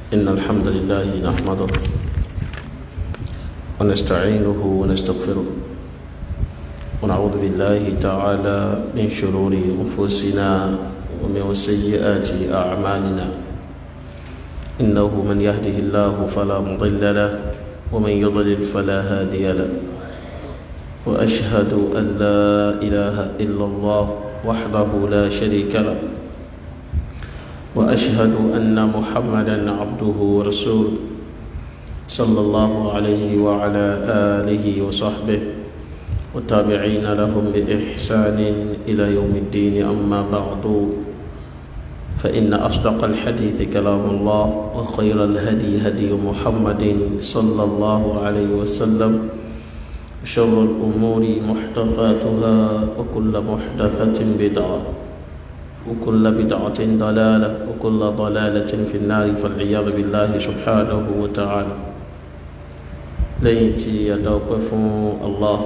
إن الحمد لله نحمده ونستعينه ونستغفره ونعوذ بالله تعالى من شرور أنفسنا ومن سيئات أعمالنا إنه من يهده الله فلا مضل له ومن يضلل فلا هادي له وأشهد أن لا إله إلا الله وحده لا شريك له واشهد ان محمدا عبده ورسوله صلى الله عليه وعلى اله وصحبه والتابعين لهم باحسان الى يوم الدين اما بعد فان اصدق الحديث كلام الله وخير الهدي هدي محمد صلى الله عليه وسلم شر الامور محدثاتها وكل محدثه بدعه وكل بدعة ضلالة وكل ضلالة في النار فالعياذ بالله سبحانه وتعالى ليتي يتوقف الله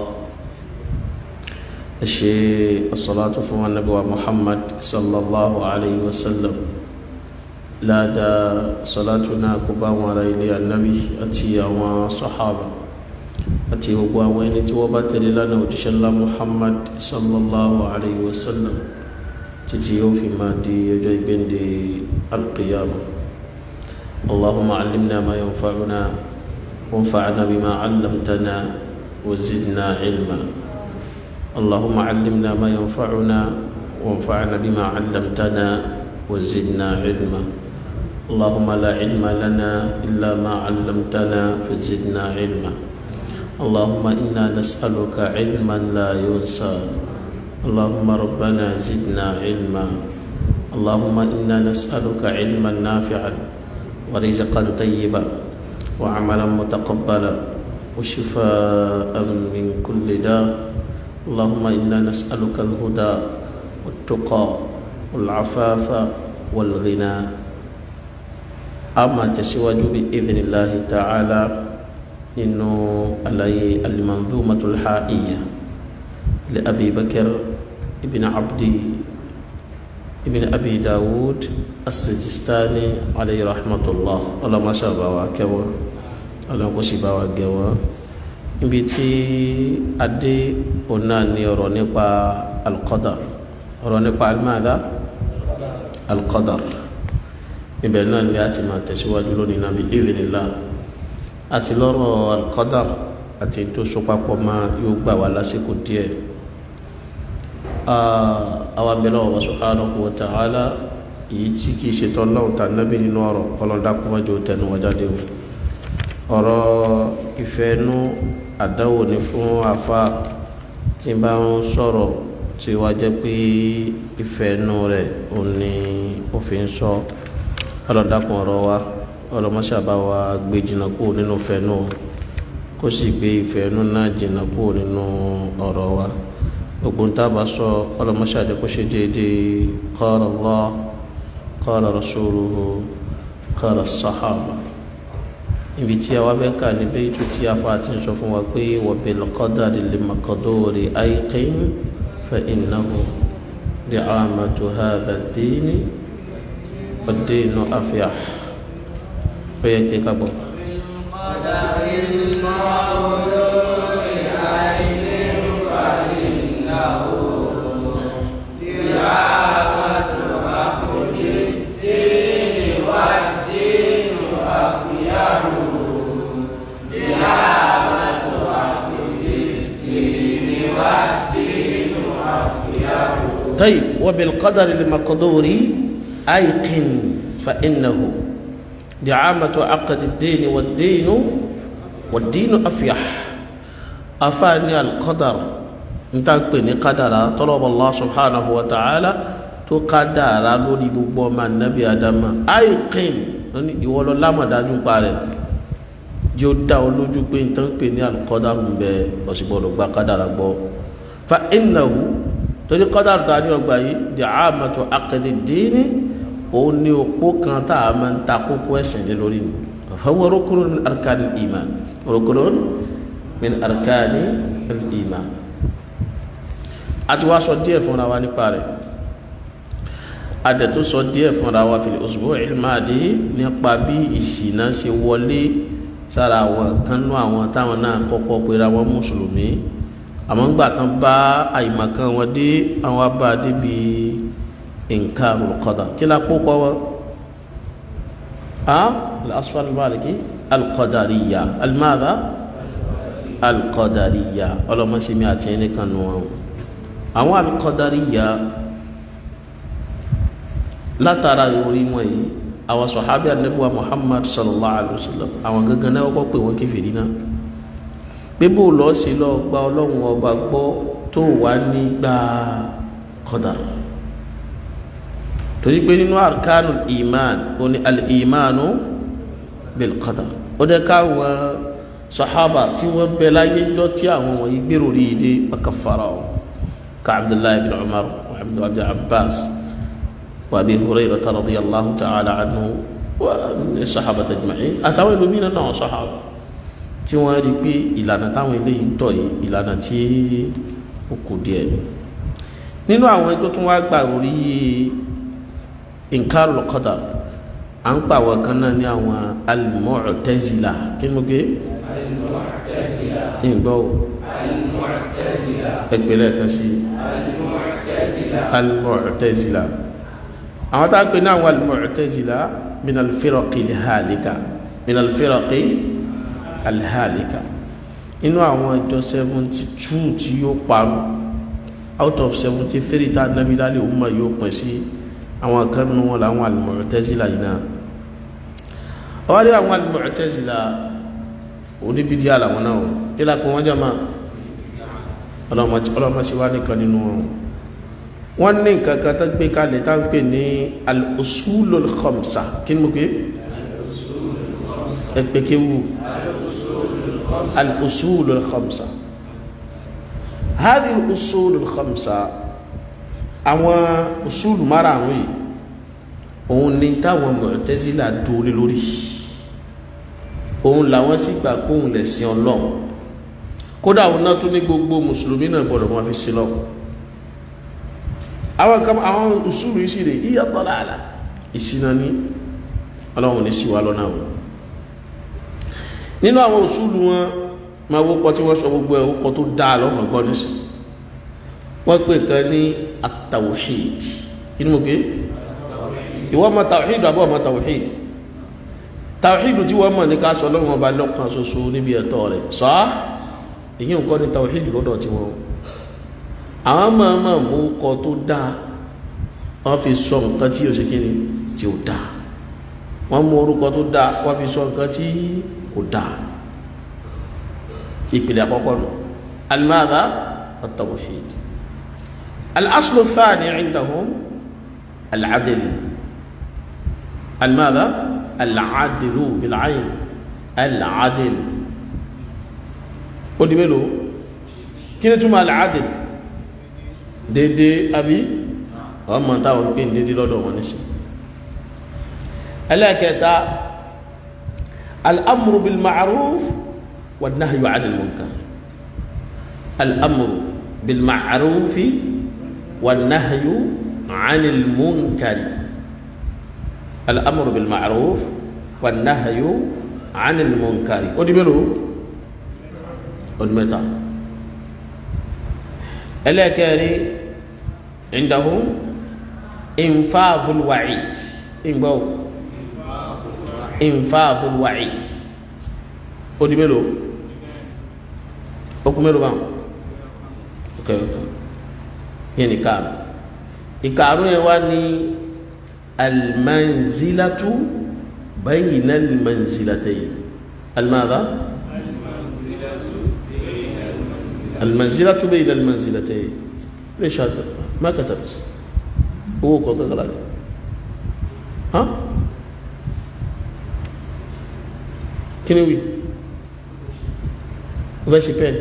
الشيء الصلاة فهو النبي محمد صلى الله عليه وسلم لا دا صلاتنا كبا وريلي النبي أتي وصحابة أتي هو وين توبت لنا وجشل محمد صلى الله عليه وسلم títí yóò fi máa di ọjọ́ ìgbéǹde alqiyama allahumma allimna ma yanfa'una wanfa'na bima 'allamtana wa zidna ilma allahumma allimna ma yanfa'una wanfa'na bima 'allamtana wa zidna ilma اللهم لا علم لنا إلا ما علمتنا فزدنا علما اللهم إنا نسألك علما لا ينسى اللهم ربنا زدنا علما اللهم انا نسالك علما نافعا ورزقا طيبا وعملا متقبلا وشفاء من كل داء اللهم انا نسالك الهدى والتقى والعفاف والغنى اما تسواج باذن الله تعالى انه علي المنظومه الحائيه لابي بكر ابن عبد ابن أبي داود السجستاني عليه رحمة الله ولا ما شاء الله كوا ولا كوشي باوا كوا ibi tí adé ọ̀nà ni ọ̀rọ̀ nípa alqadar ọ̀rọ̀ nípa almada alqadar ibẹ̀ náà ni a ti máa tẹ̀síwájú lónìí náà bí idhnillah àti lọ́rọ̀ alqadar àti tó so papọ̀ máa yóò gbà wá lásìkò díẹ̀ àwa bẹ̀rẹ̀ ọ̀wọ̀ subhanahu wa ta'ala èyí tí kìí ṣe tọ́lọ́ ta nábì nínú ọ̀rọ̀ ọlọ́dàkùnmọ́jọ tẹnu wọ́n jáde o ọ̀rọ̀ ìfẹ́nú àdáwò ní fún afa tí bá ń sọ̀rọ̀ tí wá jẹ́ pé ìfẹ́nú rẹ̀ ò ní òfin sọ ọlọ́dàkùn ọ̀rọ̀ wa ọlọ́mọṣàbá wa gbé jìnnà kúrò nínú ìfẹ́nú kó sì gbé ìfẹ́nú náà jìnnà kúrò nínú ọ̀rọ̀ wa gbogbo nta bá sọ ọlọmọṣáàjẹ kó ṣe déédéé qala Allah qala rasuluhu qala sahaba ibi tí a wá fẹ́ kà ní bẹ́ẹ̀ tó tí a fa ti ń sọ fún wa pé wa bil qadari lil maqduri ayqin fa innahu li'amatu hadha ad-dini wad-dinu afyah ó yẹ kí ká bọ̀. طيب وبالقدر المقدور أيقن فإنه دعامة عقد الدين والدين والدين أفيح أفاني القدر نتاكبني قدر طلب الله سبحانه وتعالى تقدر لولي بوما النبي آدم أيقن ìwọlọ lámọ̀dájú pa rẹ̀ jẹ́ ó dá olójú pé n tán pè ní alqadar ń bẹ ọ̀sìgbọ̀dọ̀ gba kádàrà gbọ́ fa innahu torí kọ́dà tó a ní ọgbà yìí di àmàtò akadìdínní òun ní òpó kan tá a máa ń ta kókó ẹ̀sìn lé lórí mi fọwọ́ rukunun min arkani iman rukunun min arkani iman a ti wá sọ díẹ̀ fúnra wa nípa rẹ̀ adẹ̀ tó sọ díẹ̀ fúnra wa fil usbu'il maadi nípa bí ìṣìnà ṣe wọlé sára àwọn kanú àwọn táwọn náà kọ́kọ́ pera wọn mùsùlùmí àmọ́ ńgbà tán bá àìmọ̀kan wọn dé àwọn abá débi inkarul qadar kí la kó kọ́ wọn. الأصفر المالكي القدرية الماذا القدرية ولا ما سمعتني كانوا أو القدرية لا ترى يوري àwọn sọ̀hábí ànábùwà muhammad sallallahu alayhi wa sallam àwọn gangan náà kọ́ pé wọ́n kèfèrí náà pé bó lọ́ọ́ sí lọ́ọ́ gba ọlọ́run ọba gbọ́ tó wà nígbà qadar torí pé nínú arkanu iman ó ní al-imanu bil qadar ó dẹ́ káwọn sọ̀hábà tí wọ́n bẹ láyé jọ tí àwọn wọ̀nyí gbèrò rí i dé makafara o ka abdullahi bin umar wa abdullahi abbas wa abi hurairah radiyallahu ta'ala anhu wa sahaba ajma'in àtàwọn ìlú mìíràn náà sọ̀hábà tí wọ́n rí pé ìlànà táwọn eléyìí ń tọ̀ yìí ìlànà tí ó kù díẹ̀ nínú àwọn ẹgbẹ́ tó wá gbà orí inkarul qadar à ń pa àwọn kan náà ní àwọn al-mu'tazila kí ni mo gbé ìgbọ́ ẹgbẹ̀rẹ̀ kan sí al-mu'tazila àwọn tá a pè ní àwọn al-mu'tazila min al-firaqi al-halika min al-firaqi al-halika inú àwọn ìjọ 72 tí yóò parun out of 73 tá a nábi lálẹ́ òun mọ̀ yóò pín sí àwọn kan nù wọn làwọn al-mu'tazila yìí náà ọwọ́dé àwọn al-mu'tazila oníbídí àlàwọn náà kí lápò wọ́n jẹ́ máa ọlọ́mọ sí wá nìkan nínú wọn wọ́n ní nǹkan kan tó gbé kalẹ̀ tá ń pè ní al-usulul khamsa kí ni mo pé ẹgbẹ́ kéwù al-usulul khamsa hadhihi al-usulul khamsa àwọn usulu márààrún yìí òun ni táwọn Mu'tazila dúró lórí òun làwọn sì gbà pé òun lè sin Ọlọ́run kódà òun náà tún ní gbogbo mùsùlùmí náà gbọ́dọ̀ wọn fi sin lọ àwọn kan àwọn usulu yìí sì rè yíyá tọ́lá àlà ìsinà ní Ọlọ́run ní sí wa lọ́nà wọn nínú àwọn usulu wọn máa wọ́pọ̀ tí wọ́n sọ gbogbo ẹ̀ wọ́pọ̀ tó dáa lọ́mọ gbọ́ nísìn wọ́n pè kan ní at-tawhid kí ni mo gbé ìwọ́n mọ̀ tawhid àbọ̀ mọ̀ tawhid tawhid tí wọ́n mọ̀ ní ká sọ lọ́wọ́ ọba lọ́kàn ṣoṣo níbi ẹ̀tọ́ rẹ̀ sọ èyí nǹkan ní tawhid lọ́dọ̀ tí wọ́n àwọn máa máa mú kọ tó dáa wọ́n fi sọ nǹkan tí yóò ṣe kí ni tí ó dáa wọ́n mú orúkọ tó dáa wọ́n fi sọ nǹkan tí kò dáa ìpìlẹ̀ àkọ́kọ́ nù al-madha at-tawhid al-aslu ath-thani 'indahum al-'adl al-madha al-'adlu bil-'ayn al-'adl ó di mélòó kí ni túmọ̀ al-'adl dédé àbí ọmọ táwọn pè ní dédé lọ́dọ̀ wọn ní sí ẹlẹ́ẹ̀kẹta al-amru bil-ma'ruf والنهي عن المنكر الأمر بالمعروف والنهي عن المنكر الأمر بالمعروف والنهي عن المنكر ودي بلو ودي متى ألا كاري عندهم إنفاذ الوعيد إنبو إنفاذ الوعيد ودي بلو okun mélòó báwọn ok ok yẹn ní káàrún ìkàrún yẹn wá ní almanzilatu bayna almanzilatayn almadha almanzilatu bayna almanzilatayn ليش هذا ما كتبت هو كوكا قال ها كنوي وفاشي بين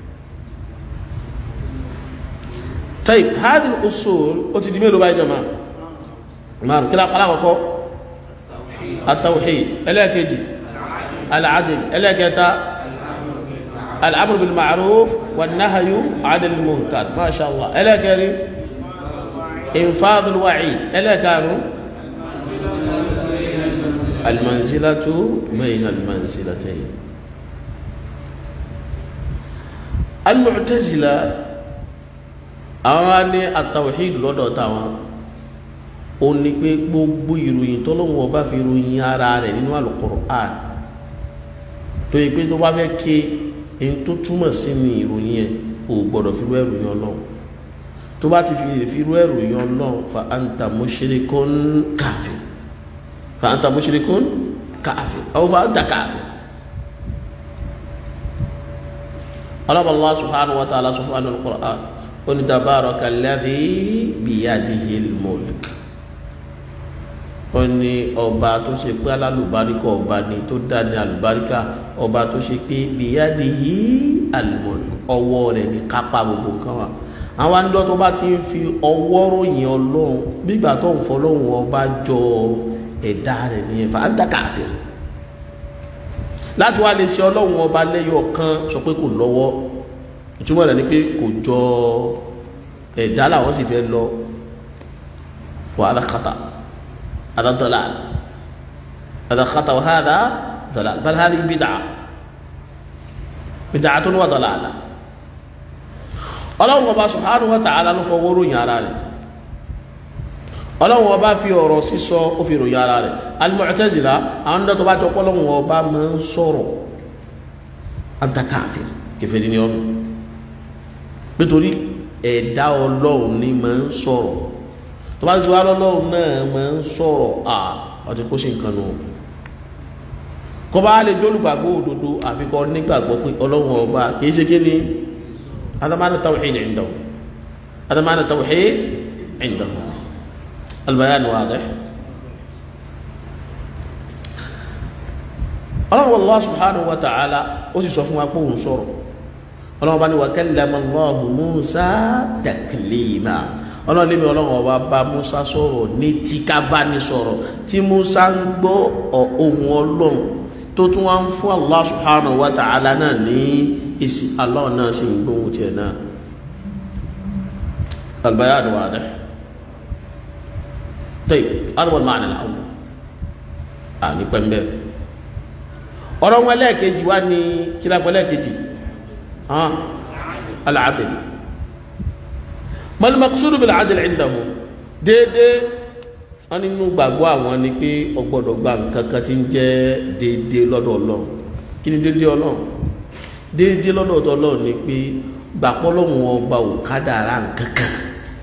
طيب هذه الأصول وتدمير بقى يا جماعة مارو كلا قلا التوحيد الا كيجي العدل الا كيتا الامر بالمعروف والنهي عن المنكر ما شاء الله الا كريم infadul wa'id ẹlẹ́karùn almanzilatu bayna almanzilatayn al-mu'tazila àwọn ní at-tawhid lọ́dọ̀ táwọn ó ní pé gbogbo ìròyìn tọ́lọ́wọ́ ọba fi ròyìn ara rẹ̀ nínú Al-Qur'an tó yẹ pé tó bá fẹ́ ké ẹni tó túmọ̀ sí ní ìròyìn ẹ̀ ò gbọ́dọ̀ fi rú ẹ̀rù yẹn Ọlọ́run tó bá ti fi fi rú ẹ̀rù yẹn Ọlọ́run fa anta mushrikun kafir fa anta mushrikun kafir aw fa anta kafir Allah subhanahu wa ta'ala sọ fún Al-Qur'an ó ní tabaraka alladhi biyadihil mulk ó ní ọba tó ṣe pé alálùbáríkà ọba ni tó dá ní alùbáríkà ọba tó ṣe pé biyadihi al-mulk ọwọ́ rẹ̀ ní kápá gbogbo nǹkan wa àwọn àńdọ́ tó bá ti ń fi ọwọ́ ròyìn ọlọ́run gbígbà tó ń fọlọ́run ọba jọ ẹ̀dá rẹ̀ nìyẹn fa anta kafir láti wá lè ṣe ọlọ́run ọba lẹ́yọ̀ kan sọ pé kò lọ́wọ́ ìtumọ̀ rẹ̀ ni pé kò jọ ẹ̀dá làwọn sì fẹ́ lọ wàhálà kàtà. هذا ضلال هذا خطأ وهذا ضلال بل هذه بدعة بدعة وضلالة ọlọ́run ọba subhanahu wa ta'ala ló fọwọ́ ròyìn ara rẹ̀ ọlọ́run ọba fi ọ̀rọ̀ sísọ ó fi ròyìn ara rẹ̀ al-Mu'tazila àwọn ọdọ́ tó bá jọ pọ́lọ́run ọba máa ń sọ̀rọ̀ anta kafir kèfèrí ni ọ̀nà nítorí ẹ̀dá ọlọ́run ni máa ń sọ̀rọ̀ tó bá ti wá lọ́lọ́run náà máa ń sọ̀rọ̀ à ọtí kó sí nǹkan nù kọ́ bá lè jólùgbàgbọ́ òdodo àfikọ́ nígbàgbọ́ pé ọlọ́run ọba kìí ṣe kí ni adamana tawhid indahu adamana tawhid indahu albayan wadih ọlọ́run Allah subhanahu wa ta'ala ó sì sọ fún wa pé òun sọ̀rọ̀ ọlọ́run bá ní wa kallama Allahu Musa taklima ọlọ́run níbi ọlọ́run ọba bá musa sọ̀rọ̀ ní tí ká bá ní sọ̀rọ̀ tí musa ń gbọ́ ohun ọlọ́run tó tún wá ń fún allah subhanahu wa ta'ala náà ní èsì allah náà sì ń gbóhùn tiẹ̀ náà albayan wadih tayyib adwa al-ma'na al-awwal àní pẹ́ńbẹ́ ọ̀rọ̀ wọn lẹ́ẹ̀kejì wá ní kílápẹ́ lẹ́ẹ̀kejì al-adl mal maqsudu bil adl indahu déédé wọn nínú gbàgbọ́ àwọn ni pé ọgbọ́dọ̀ gba nǹkan kan tí ń jẹ́ déédé lọ́dọ̀ ọlọ́run kí ni déédé ọlọ́run déédé lọ́dọ̀ ọlọ́run ni pé gbàpọ́ lọ́wọ́ ọba ò kádàrá nǹkan kan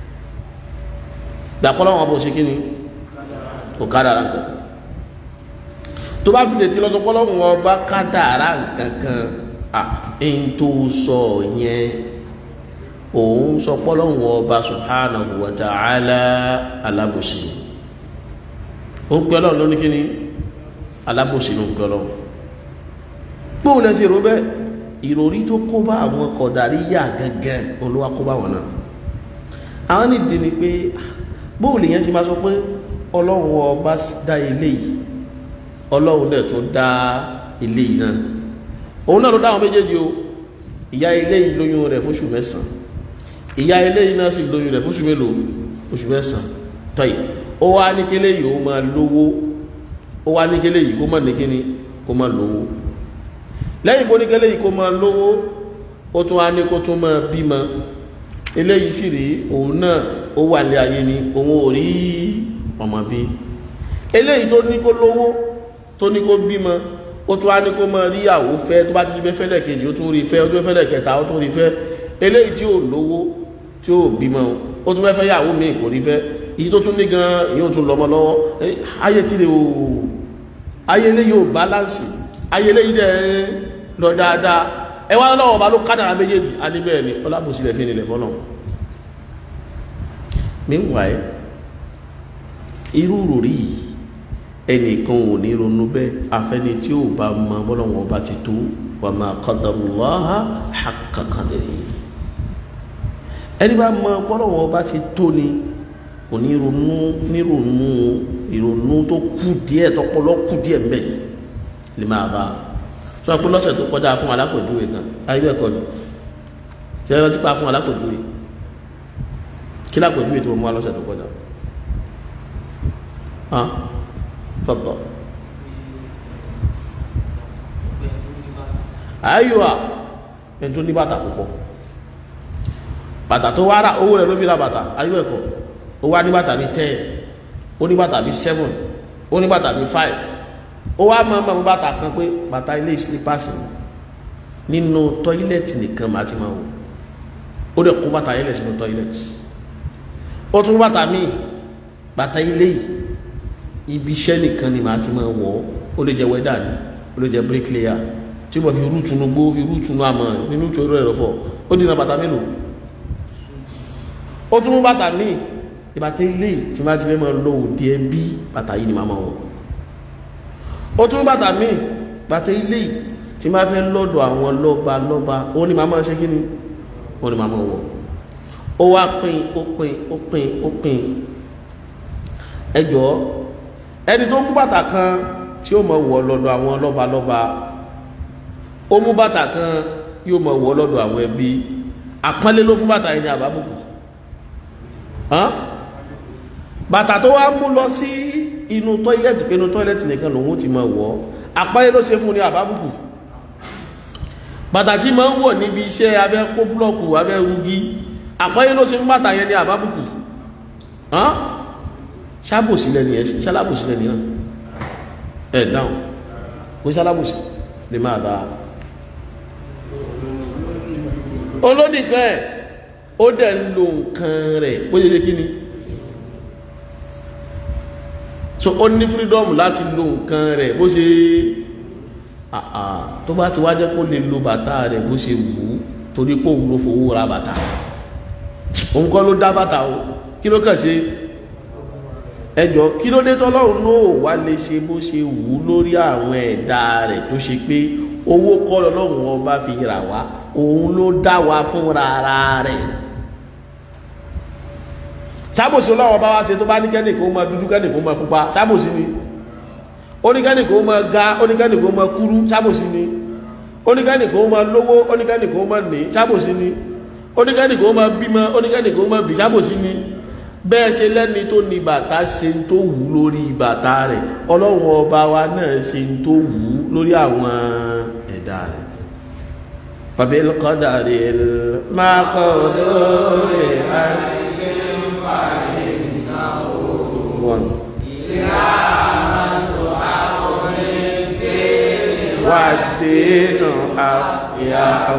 gbàpọ́ lọ́wọ́ ọba ò ṣe kí ni ò kádàrá nǹkan kan tó bá fi lè ti lọ́sọpọ́ lọ́wọ́ ọba kádàrá nǹkan kan à ń tó sọ yẹn òun sọ pọ́lọ́hùn ọba subhanahu wa ta'ala alábòsí ó ń pẹ́ ọlọ́run lóní kíní alábòsí ló ń pẹ́ ọlọ́run gbóhùn lẹ́sí ìró bẹ́ẹ̀ ìròrí tó kó bá àwọn kọ̀dáríyà gẹ́gẹ́ olówá kó bá wọn náà àwọn nìdí ni pé bóhùn lèyàn ti máa sọ pé ọlọ́run ọba dá ilé yìí ọlọ́run náà tún dá ilé yìí náà òun náà ló dá àwọn méjèèjì o ìyá ilé yìí lóyún rẹ̀ fóṣù mẹ́sàn-án ìyá ilé yìí náà sì lóyún rẹ̀ fóṣù mélòó oṣù mẹ́sàn tọ́yì ó wá ní kélé yìí ó máa lówó ó wá ní kélé yìí kó máa ní kíní kó máa lówó lẹ́yìn kó ní kélé yìí kó máa lówó ó tún wá ní kó tún máa bímọ eléyìí sì rí òun náà ó wà lé ayé ni òun ò rí ọmọ bí eléyìí tó ní kó lówó tó ní kó bímọ ó tún wá ní kó máa rí ìyàwó fẹ́ tó bá ti fẹ́ fẹ́lẹ̀ kejì ó tún rí fẹ́ ó tún fẹ́lẹ̀ kẹta ó tún rí fẹ́ eléyìí tí ó lówó tí ó bímọ ó tún fẹ́ yàwó mi kò rí fẹ́ èyí tó tún ní gan èyí ó tún lọ́mọ lọ́wọ́ ayé tí lè o ayé lè yóò bálánsì ayé lè dẹ̀ lọ dáadáa ẹ wá lọ́wọ́ bá ló kádàrà méjèèjì a ní bẹ́ẹ̀ ni ọlábòsílẹ̀ fi nílẹ̀ fọ́nà meanwhile irú ròrí yìí ẹnìkan ò ní ronú bẹ́ẹ̀ afẹ́ni tí ó bá mọ bọ́lọ́wọ́n bá ti tó wa ma qadarullaha haqqa qadrihi ẹni bá mọ bọ́lọ́wọ́n bá ti tó ni kò ní ronú ní ronú ìrònú tó kù díẹ̀ tọpọlọ kù díẹ̀ mbẹ́ lè máa bá sọ pé lọ́sẹ̀ tó kọjá fún alákòjúwe kan ayé bẹ́ẹ̀ kọ́ ni ṣe é rántí pa fún alákòjúwe kí kí lápẹ̀jú ètò ọmọ alọ́sẹ̀ tó kọjá ah fọ́tọ̀ ayíwá ẹni tó ní bàtà púpọ̀ bàtà tó wá rà owó rẹ̀ ló fi ra bàtà ayíwá ẹ̀kọ́ ó wá ní bàtà bí 10 ó ní bàtà bí 7 ó ní bàtà bí 5 ó wá máa mọ̀ bàtà kan pé bàtà ilé slippers nínú tọ́ílẹ̀tì nìkan máa ti máa wò ó dẹ̀ kó bàtà ilẹ̀ sínú tọ́ílẹ̀tì ó tún bàtà míì bàtà ilé yìí ibi iṣẹ́ nìkan ni màá ti máa wọ̀ ó lè jẹ́ wẹ́dà ni ó lè jẹ́ bricklayer tí mo fi rútùnú gbó fi rútùnú àmọ́ nínú ìṣòro ẹ̀rọ fọ́ ó dínà bàtà mélòó ó tún bàtà míì ìbàtà ilé tí máa ti fẹ́ máa lọ òde ẹbí bàtà yìí ni màá máa wọ̀ ó tún bàtà míì bàtà ilé tí máa fẹ́ lọ́dọ̀ àwọn lọ́ba lọ́ba ó ní màá máa ṣe kí ni ó ní màá máa wọ̀ ó wá pín ó pín ó pín ó pín ẹjọ́ ẹni tó mú bàtà kan tí ó máa wọ̀ lọ́dọ̀ àwọn lọ́ba lọ́ba ó mú bàtà kan yóò máa wọ̀ lọ́dọ̀ àwọn ẹbí àpọ́nlé ló fún bàtà yìí ní àbábùkù bàtà tó wá mú lọ sí inú tọ́ílẹ̀tì pé inú tọ́ílẹ̀tì nìkan lòun ti máa wọ̀ àpọ́nlé ló ṣe fún ní àbábùkù bàtà tí máa ń wọ̀ níbi iṣẹ́ abẹ́ kó búlọ́ọ̀kù abẹ́ rugi àpọ́nlé ló ṣe fún bàtà yẹn ní àbábùkù ṣábòsílẹ̀ ni ẹ̀ ṣálábòsílẹ̀ ni náà ẹ̀ dáhùn kó ṣálábòsí lè máa dáa olónìkan ẹ̀ ó dẹ̀ ń lo nǹkan rẹ̀ bó ṣe ṣe kí ni so ó ní freedom láti lo nǹkan rẹ̀ bó ṣe àà tó bá ti wá jẹ́ kó lè lo bàtà rẹ̀ bó ṣe wù ú torí pé òun ló fowó ra bàtà òun kọ́ ló dá bàtà o kí ló kàn ṣe ẹjọ́ kí ló dé tọ́lọ́run náà wá lè ṣe bó ṣe wù ú lórí àwọn ẹ̀dá rẹ̀ tó ṣe pé owó kọ́ lọ́lọ́run ọba fi rà wá òun ló dá wa fúnra ara rẹ̀ sábòsí ọlọ́wọ́ bá wá ṣe tó bá ní kẹ́nìkó mọ dúdú kẹ́nìkó mọ pupa sábòsí ni oníkẹ́nìkó mọ ga oníkẹ́nìkó mọ kúrú sábòsí ni oníkẹ́nìkó mọ lówó oníkẹ́nìkó mọ ní sábòsí ni oníkẹ́nìkó mọ bímọ oníkẹ́nìkó mọ bí sábòsí ni bẹ́ẹ̀ ṣe lẹ́ni tó ní bàtà ṣe tó wù lórí bàtà rẹ̀ ọlọ́run ọba wa náà ṣe tó wù lórí àwọn ẹ̀dá rẹ̀ فبالقدر المقدور والدين أفيح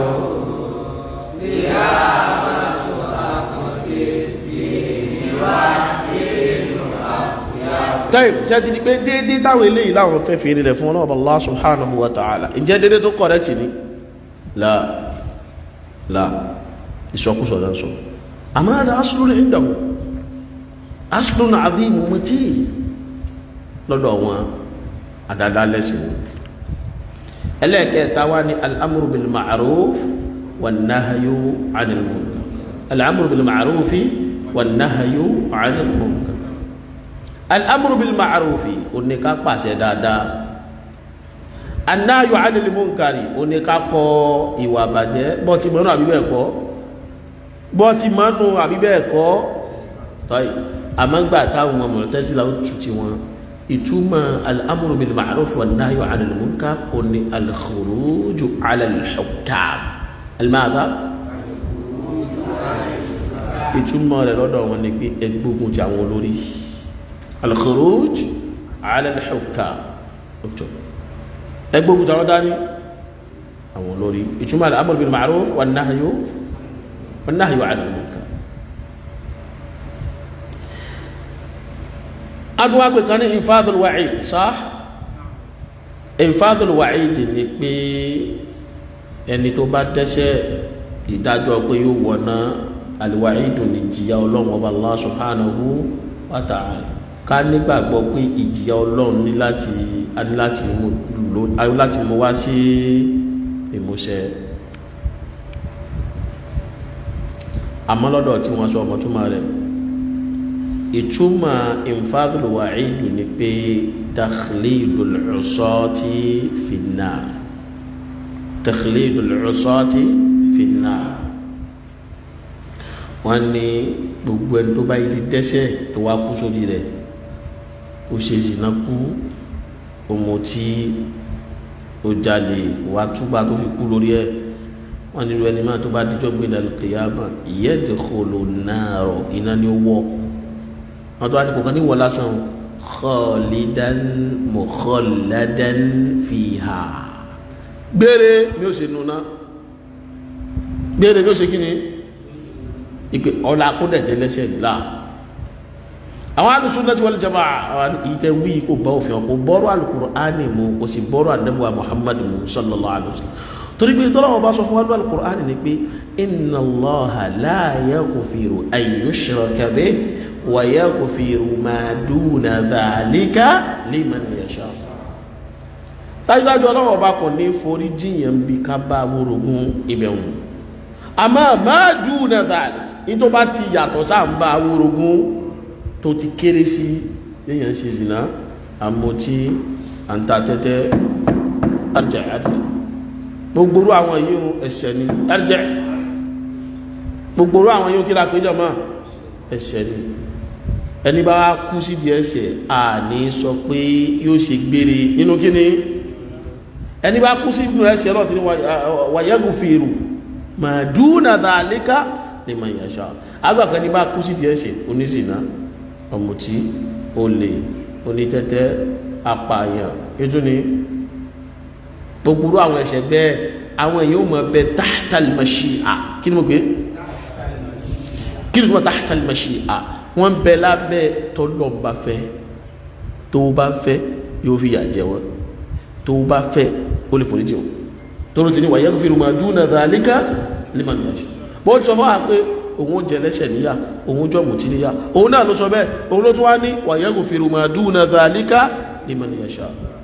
tẹ́yìn tí a ti di pé déédéé táwọn eléyìí láwọn fẹ́ fèrè rẹ̀ fún ọlọ́ọ̀bà Allah subhanahu wa ta'ala ǹjẹ́ déédéé tó kọ̀rẹ́ tì ní la la ìsọkúsọ náà sọ àmọ́ àdá aslun indahu aslun azim matin lọ́dọ̀ wọn àdáadáa lẹ́sìn ẹlẹ́ẹ̀kẹta wá ní al'amuru bil ma'ruf wan nahyu 'anil munkar al'amuru bil ma'ruf wan nahyu 'anil munkar al'amuru bil ma'ruf ó ní ká pàṣẹ dáadáa annáyò ánìlì múnkàrí o ní ká kọ ìwà bàjẹ́ bọ́tí mọ́nú àbíbẹ̀ ẹ̀kọ́ bọ́tí mọ́nú àbíbẹ̀ ẹ̀kọ́ tọ́yì àmọ́gbà táwọn ọmọ tẹ́sílá ó tù tí wọn ìtumọ̀ al'amuru bil ma'ruf wa nahyu 'anil munkar o ní al-khuruju 'ala al-hukam al-madha ìtumọ̀ rẹ̀ lọ́dọ̀ wọn ni pé ẹgbógun ti àwọn olórí al-khuruj 'ala al-hukam ẹgbógun tàwọn dání àwọn olórí ìtumọ̀ al-amru bil ma'ruf wan nahyu wan nahyu 'anil munkar adúwà pé kan ní infadul wa'id sah infadul wa'id ni pé ẹni tó bá dẹ́ṣẹ̀ ìdájọ́ pé yóò wọ̀ná al-wa'idu ní jìyà ọlọ́run ọba Allah subhanahu wa ta'ala ká nígbàgbọ́ pé ìjìyà ọlọ́run ní láti ní láti mú lò láti mú wá sí ìmúṣẹ àmọ́ lọ́dọ̀ tí wọ́n sọ ọmọ túmọ̀ rẹ̀ ìtumọ̀ infadul wa'idu ni pé takhlidul usati finnar takhlidul usati finnar wọ́n ní gbogbo ẹni tó bá ilé dẹ́ṣẹ̀ tó wá kú sórí rẹ̀ ó ṣe zìnà kú ọmọ tí ó jalè wá túbà tó fi kú lórí ẹ̀ wọ́n nílò ẹni máa tó bá díjọ́ gbé dàlùkìyàmà yadkhulu naro iná ni ó wọ̀ wọ́n tó wá ní kò kàn ní wọ̀ lásán khalidan mukhalladan fiha gbére ni ó ṣe nuna gbére ni ó ṣe kí ni ìpè ọ̀la akódẹ̀jẹ́ lẹ́sẹ̀ ńlá àwọn al-sunnati wal jamaa àwọn ìtẹ̀ wí kò bá òfin ọkọ̀ bọ́rọ̀ al-Qur'ani mu kò sì bọ́rọ̀ àdẹ́bùwà Muhammad mu sallallahu alaihi wasallam torí pé tọ́lọ́wọ́ bá sọ fún wa ní al-Qur'ani ni pé inna Allaha la yaghfiru an yushraka bihi wa yaghfiru ma duna dhalika liman yasha dájúdájú ọlọ́wọ́ bá kàn ní forí jiyàn bí ká bá wórogún ibẹ̀wọ̀n àmọ́ máa duna dhalika ní tó bá ti yàtọ̀ sáà ń bá wórogún tó ti kéré sí èèyàn ṣe zìnà àmọ́tí àǹtàtẹ́tẹ́ arjẹ́ arjẹ́ gbogboro àwọn yíò ẹ̀ṣẹ̀ ni arjẹ́ gbogboro àwọn yíò kí la péjọ máa ẹ̀ṣẹ̀ ni ẹni bá kú sí di ẹ̀ṣẹ̀ a ní sọ pé yóò ṣe gbére nínú kí ni ẹni bá kú sí inú ẹ̀ṣẹ̀ lọ́tí ni wàyẹ́gùn fèrò màdúnà dhalika liman yasha agbàpẹ́ ní bá kú sí di ẹ̀ṣẹ̀ oníṣìná ọ̀mùtí olè onítẹ́tẹ́ apààyàn ètò ní gbogbo àwọn ẹ̀ṣẹ̀ bẹ́ẹ̀ àwọn èèyàn mọ̀ bẹ tahtal mashi'a kí ni mo pé kí ni mo tahtal mashi'a wọ́n bẹ lábẹ́ tọ́lọ́mbà fẹ́ tó bá fẹ́ yóò fi yà jẹ wọ́n tó bá fẹ́ ó lè forí jẹ wọ́n tó ló ti ní wa yaghfiru ma duna dhalika liman yasha bó ti sọ fún wa pé òun jẹ lẹ́sẹ̀ níyà òun jọ mùtí níyà òun náà ló sọ bẹ́ẹ̀ òun ló tún wá ní wa yaghfiru ma duna dhalika liman yasha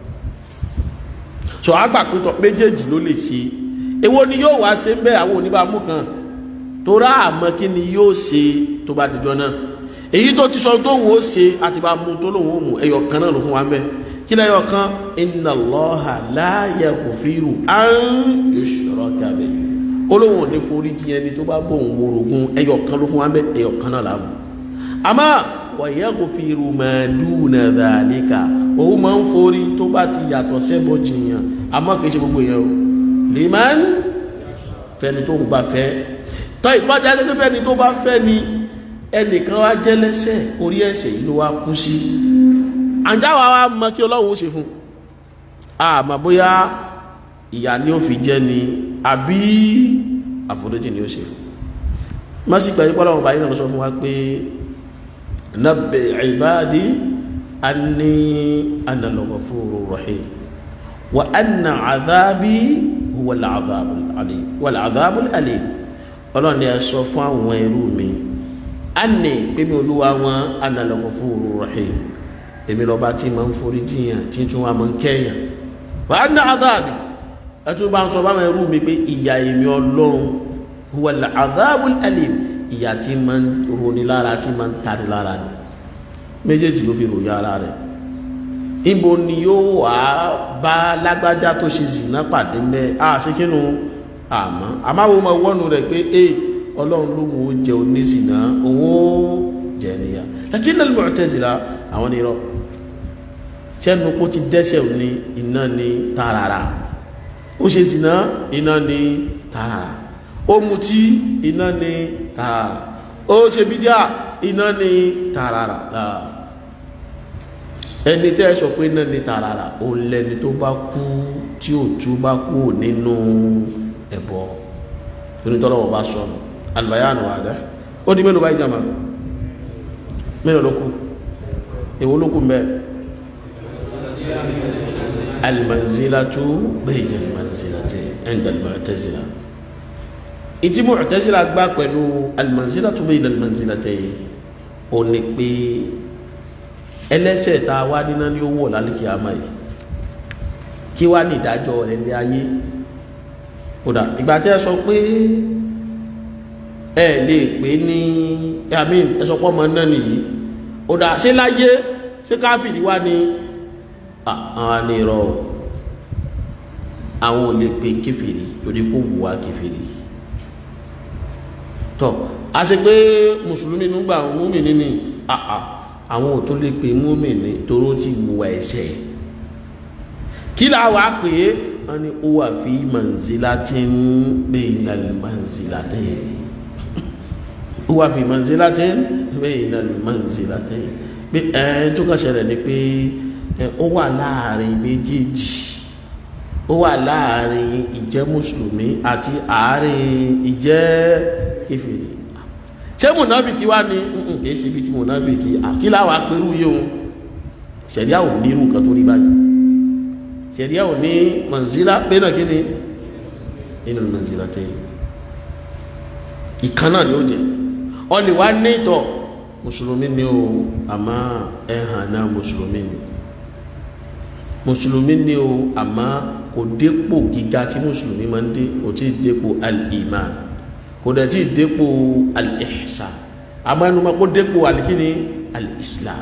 so àgbà pẹ́tọ̀ méjèèjì ló lè ṣe èwo ni yóò wá ṣe ń bẹ́ àwọn oníbàámu kan tó rá àmọ́ kí ni yóò ṣe tó bá dìjọ náà èyí tó ti sọ tó ń wò ṣe àti bá mú tó lòun ó mú ẹyọ kan náà ló fún wa ń bẹ kí lẹ́yọ kan inna Allaha la yaghfiru an yushraka bihi olóhùn ò ní forí jì ẹni tó bá bóun worogún ẹyọ kan ló fún wa ń bẹ ẹyọ kan náà làwọn àmọ́ wa yaghfiru ma duna dhalika òun máa ń forí tó bá ti yàtọ̀ sẹ́bọ jìyàn àmọ́ kìí ṣe gbogbo èèyàn o liman fẹ́ni tó ń bá fẹ́ tọ́ ìpájá sí pé fẹ́ni tó bá fẹ́ ni ẹnìkan wá jẹ́ lẹ́sẹ̀ orí ẹ̀ṣẹ̀ yìí ló wá kú sí àjáwà wá mọ kí ọlọ́run ó ṣe fún àmọ́ bóyá ìyà ni ó fi jẹ́ ni àbí àforíjì ni ó ṣe fún má sì gbàyí pọ́lọ́wọ́n báyìí náà lọ sọ fún wa pé nabbi ibadi anni ana al-ghafurur rahim wa anna adhabi huwa al-adhabul alim wal adhabul alim ọlọ́run ni ẹ sọ fún àwọn ẹrú mi anni pé mi olúwa wọn ana al-ghafurur rahim èmi lọ́ba tí ma ń forí jiyàn tí tún wa ma ń kẹ́yàn wa anna adhabi ẹtún bá ń sọ báwọn ẹrú mi pé ìyà èmi ọlọ́run huwa al-adhabul alim ìyà tí ma ń roni lára tí ma ń tani lára ni méjèèjì ló fi ròyìn ara rẹ̀ ibo ni yóò wá bá lágbájá tó ṣe zìnà pàdé mẹ́ a ṣe kínú àmọ́ àmáwo ma wọ́nu rẹ̀ pé e ọlọ́run ló mú jẹ oníṣìnà òun ó jẹ níyà lakin al-Mu'tazila àwọn ni rọ sẹ́nu kó ti dẹ́sẹ̀ ní iná ní tààràrà ó ṣe zìnà iná ní tààràrà ó mutí iná ní tààràrà ó ṣe bídíà iná ní tààràrà láà ẹni tẹ́ sọ pé náà ní tààràrà òun lẹni tó bá kú tí ò tú bá kú nínú ẹbọ onítọ́lọ́wọ́ bá sọ albayanu àdá ó di mélòó báyìí jàmà mélòó ló kù èwo ló kù mẹ́ almanzilatu bayna almanzilatayn inda almu'tazila ìtí mu'tazila gbá pẹ̀lú almanzilatu bayna almanzilatayn ó ní pé ẹlẹ́sẹ̀ tá a wá níná ní owó lálẹ́kì àmà yìí kí wá ní ìdájọ́ rẹ̀ ní ayé kódà ìgbà tí ẹ sọ pé ẹ lè pè ní àmì ẹsọpọ̀ ọmọ náà nìyí kódà ṣé láyé ṣé káfìrí wá ní àwọn ní irọ́ àwọn ò lè pè kéfìrí torí kó wù wá kéfìrí tọ́ a ṣe pé mùsùlùmí nígbà múmi ní àà àwọn ò tún lè pè múmi ní toró ti wùwà ẹ̀ṣẹ̀ kí láwà pé wọ́n ní ó wà fi manzilatin bayna al-manzilatayn ó wà fi manzilatin bayna al-manzilatayn pé ẹ̀ tó kàn ṣẹlẹ̀ ni pé ó wà láàrin méjèèjì ó wà láàrin ìjẹ́ mùsùlùmí àti àárín ìjẹ́ kéfèrè ṣé mùnáfìkì wá ní kìí ṣe bí ti mùnáfìkì àkílà wà pẹ̀lú yóò ṣẹ̀ríà ò ní irú nǹkan tó rí báyìí ṣẹ̀ríà ò ní mọ̀nsílá pé náà kí ni inú mọ̀nsílá tẹ́ ìkan náà ni ó jẹ́ ọ lè wá ní ìtọ̀ mùsùlùmí ni ó àmọ́ ẹ̀hàn náà mùsùlùmí ni mùsùlùmí ni ó àmọ́ kò dépò gíga tí mùsùlùmí máa ń dé kò tí ì dépò al-iman kò dẹ̀ tí ì dépò al-ihsan àmọ́ ẹnu máa kó dépò alikini al-islam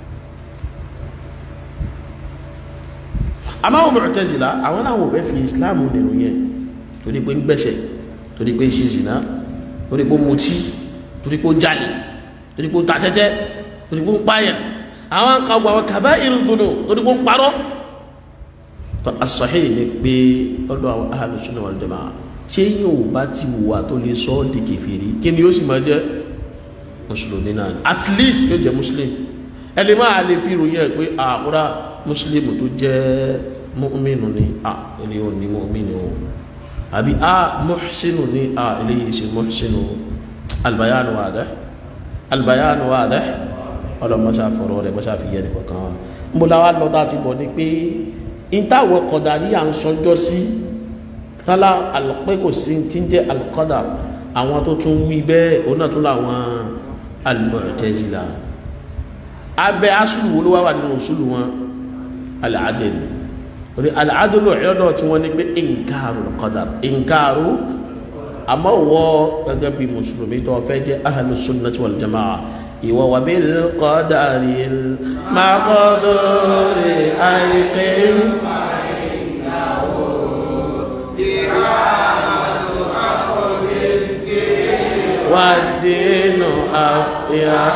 àmọ́ àwọn Mu'tazila àwọn làwọn ò fẹ́ fi islam nínú yẹn torí pé ń gbẹ̀sẹ̀ torí pé ń ṣe zina torí pé ń mutí torí pé ń jalè torí pé ń ta tẹ́tẹ́ torí pé ń pààyàn àwọn kan gbọ́ àwọn kaba'irud dhunub torí pé ń parọ́ tó as-sahih ni pé ọ̀dọ̀ àwọn ahlus sunnah wal jamaa tí èyàn ò bá ti wùwà tó lè sọ ọ́ di kèfèrí kí ni yóò sì máa jẹ́ mùsùlùmí náà at least yóò jẹ́ muslim ẹni máa lè fi ìròyìn ẹ̀ pé àkúrá muslim tó jẹ́ mu'minu ni à ilé ò ní mu'minu o àbí à muhsinu ni à ilé yìí ṣe muhsinu albayanu wadih albayanu wadih ọlọmọṣà fọ̀rọ̀ rẹ̀ mọ́ṣà fi yẹ nìkan kan mo láwa lọ́dá ti bọ̀ ni pé ìtawọ̀ kọ̀dàrí à ń sọjọ́ sí tálá alùpẹ́ kò sí tí ń jẹ́ alùkọ́dà àwọn tó tún wí bẹ́ẹ̀ òun náà tún láwọn al-Mu'tazila abẹ́ asùlù wo ló wá wà nínú òṣùlù wọn al-adl orí al-adl ọ̀yọ́dọ̀ tí wọ́n ní pé inkaru al-qadar inkaru àmọ́ wọ́ gẹ́gẹ́ bí mùsùlùmí tó fẹ́ jẹ́ ahlu sunnati wal jamaa ìwọ wà bil qadaril maqduri ayqin والدين أفيح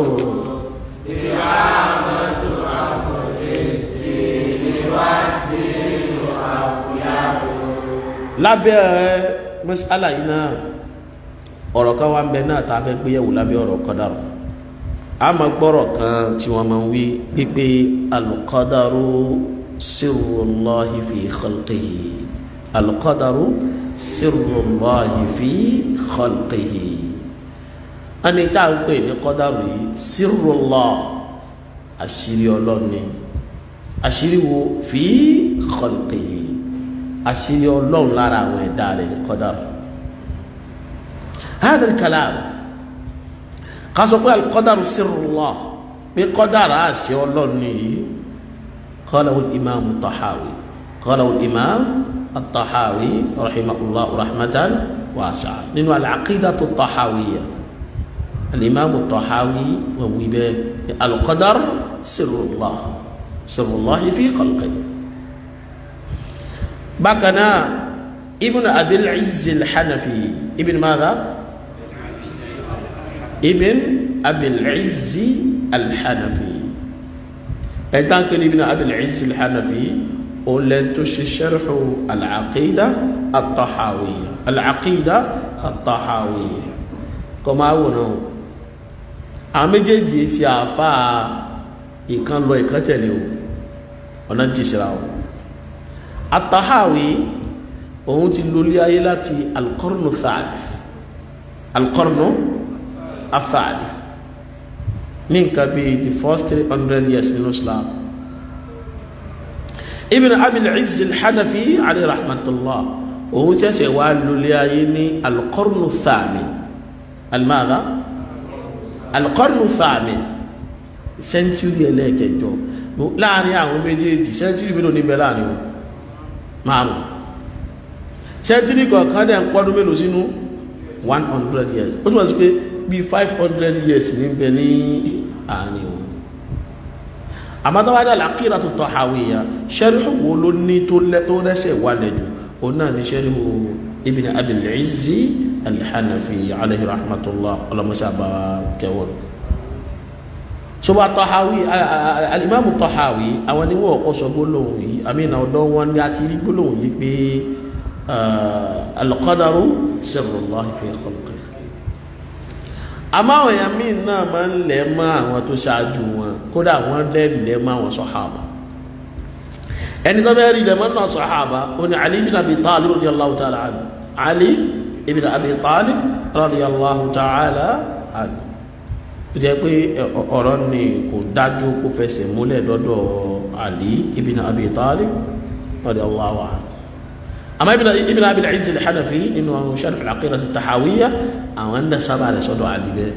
إعامة أمر الدين والدين أفيح lábẹ́ mọ́sálà yìí náà ọ̀rọ̀ kan wá ń bẹ náà tá a fẹ́ gbé yẹ̀wò lábẹ́ ọ̀rọ̀ kọ́dàrú a máa gbọ́rọ̀ kan tí wọ́n máa ń wí pípé alqadaru sirrullahi fi khalqihi alqadaru sirrullahi fi khalqihi ẹni tá à ń pè ní kọ́dàrú yìí sirrullah àṣírí ọlọ́ni àṣírí wo fi khalqihi àṣírí ọlọ́run lára àwọn ẹ̀dá rẹ̀ ní kọ́dàrú هذا الكلام قاسوا قال القدر سر الله بقدر آسي والله قاله الإمام الطحاوي قاله الإمام الطحاوي رحمه الله رحمة واسعة لأنه العقيدة الطحاوية الإمام الطحاوي ووباء القدر سر الله سر الله في خلقه بكنا ابن أبي العز الحنفي ابن ماذا؟ ابن أبي العز الحنفي إنتان كن ابن أبي العز الحنفي ولنتش شرح العقيدة الطحاوية العقيدة الطحاوية كما هو àméjèèjì sí àáfàá ìkan lọ ìkan tẹ̀lé o ọ̀nà jìṣìra o àtàháwí òun ti lólé ayé láti alqarnu thalith alqarnu athalith ní nǹkan bí the first three hundred years nínú islam ibn abil izz al-hanafi alayhi rahmatullah òun ṣẹ̀ṣẹ̀ wá lólé ayé ní alqarnu thamin almada alqarnu thamin sẹ́ńtúrì ẹlẹ́ẹ̀kẹjọ láàrin àwọn méjèèjì sẹ́ńtúrì mélòó níbẹ̀ láàrin wọn márùn sẹ́ńtúrì kọ̀ọ̀kan dẹ̀ ń pọ́dún mélòó sínú one hundred years ó túnmọ̀ sí pé bí five hundred years ní bẹ ní àárín wọn àmọ́tọ́wádà làkìrà tó tọ́ àwìyà sẹ́ríhù wo ló ní tó rẹ́sẹ̀ wálẹ̀ jù òun náà ní sẹ́ríhù ibn abil izzi alhanafi alayhi rahmatullah ọlọmọṣàbà kẹwọn ṣọba tọ́háwí alìmáàmù tọ́háwí àwọn ni wọ́n kọ́ sọ gbólóhùn yìí àmìnà ọ̀dọ́ wọn ni a ti rí gbólóhùn yìí pé alqadaru sirrullahi fi khalqi àmọ́ àwọn èèyàn míì náà máa ń lẹ̀ mọ́ àwọn tó ṣáájú wọn kódà wọ́n lẹ́ lẹ̀ mọ́ àwọn sọ̀hábà ẹni tó bẹ́ẹ̀ rí lẹ̀ mọ́ náà sọ̀hábà ó ní Ali ibn Abi Talib radiyallahu ta'ala anhu Ali ibn Abi Talib radiyallahu ta'ala anhu ó jẹ́ pé ọ̀rọ̀ ni kò dájú kó fẹsẹ̀ múlẹ̀ dọ́dọ̀ Ali ibn Abi Talib radiyallahu anhu àmọ́ ibn Abi al-Izz al-Hanafi nínú àwọn Sharh al-Aqeedah at-Tahawiyya àwọn ẹ̀ndà sábà rẹ̀ sọ́dọ̀ Ali bẹ́ẹ̀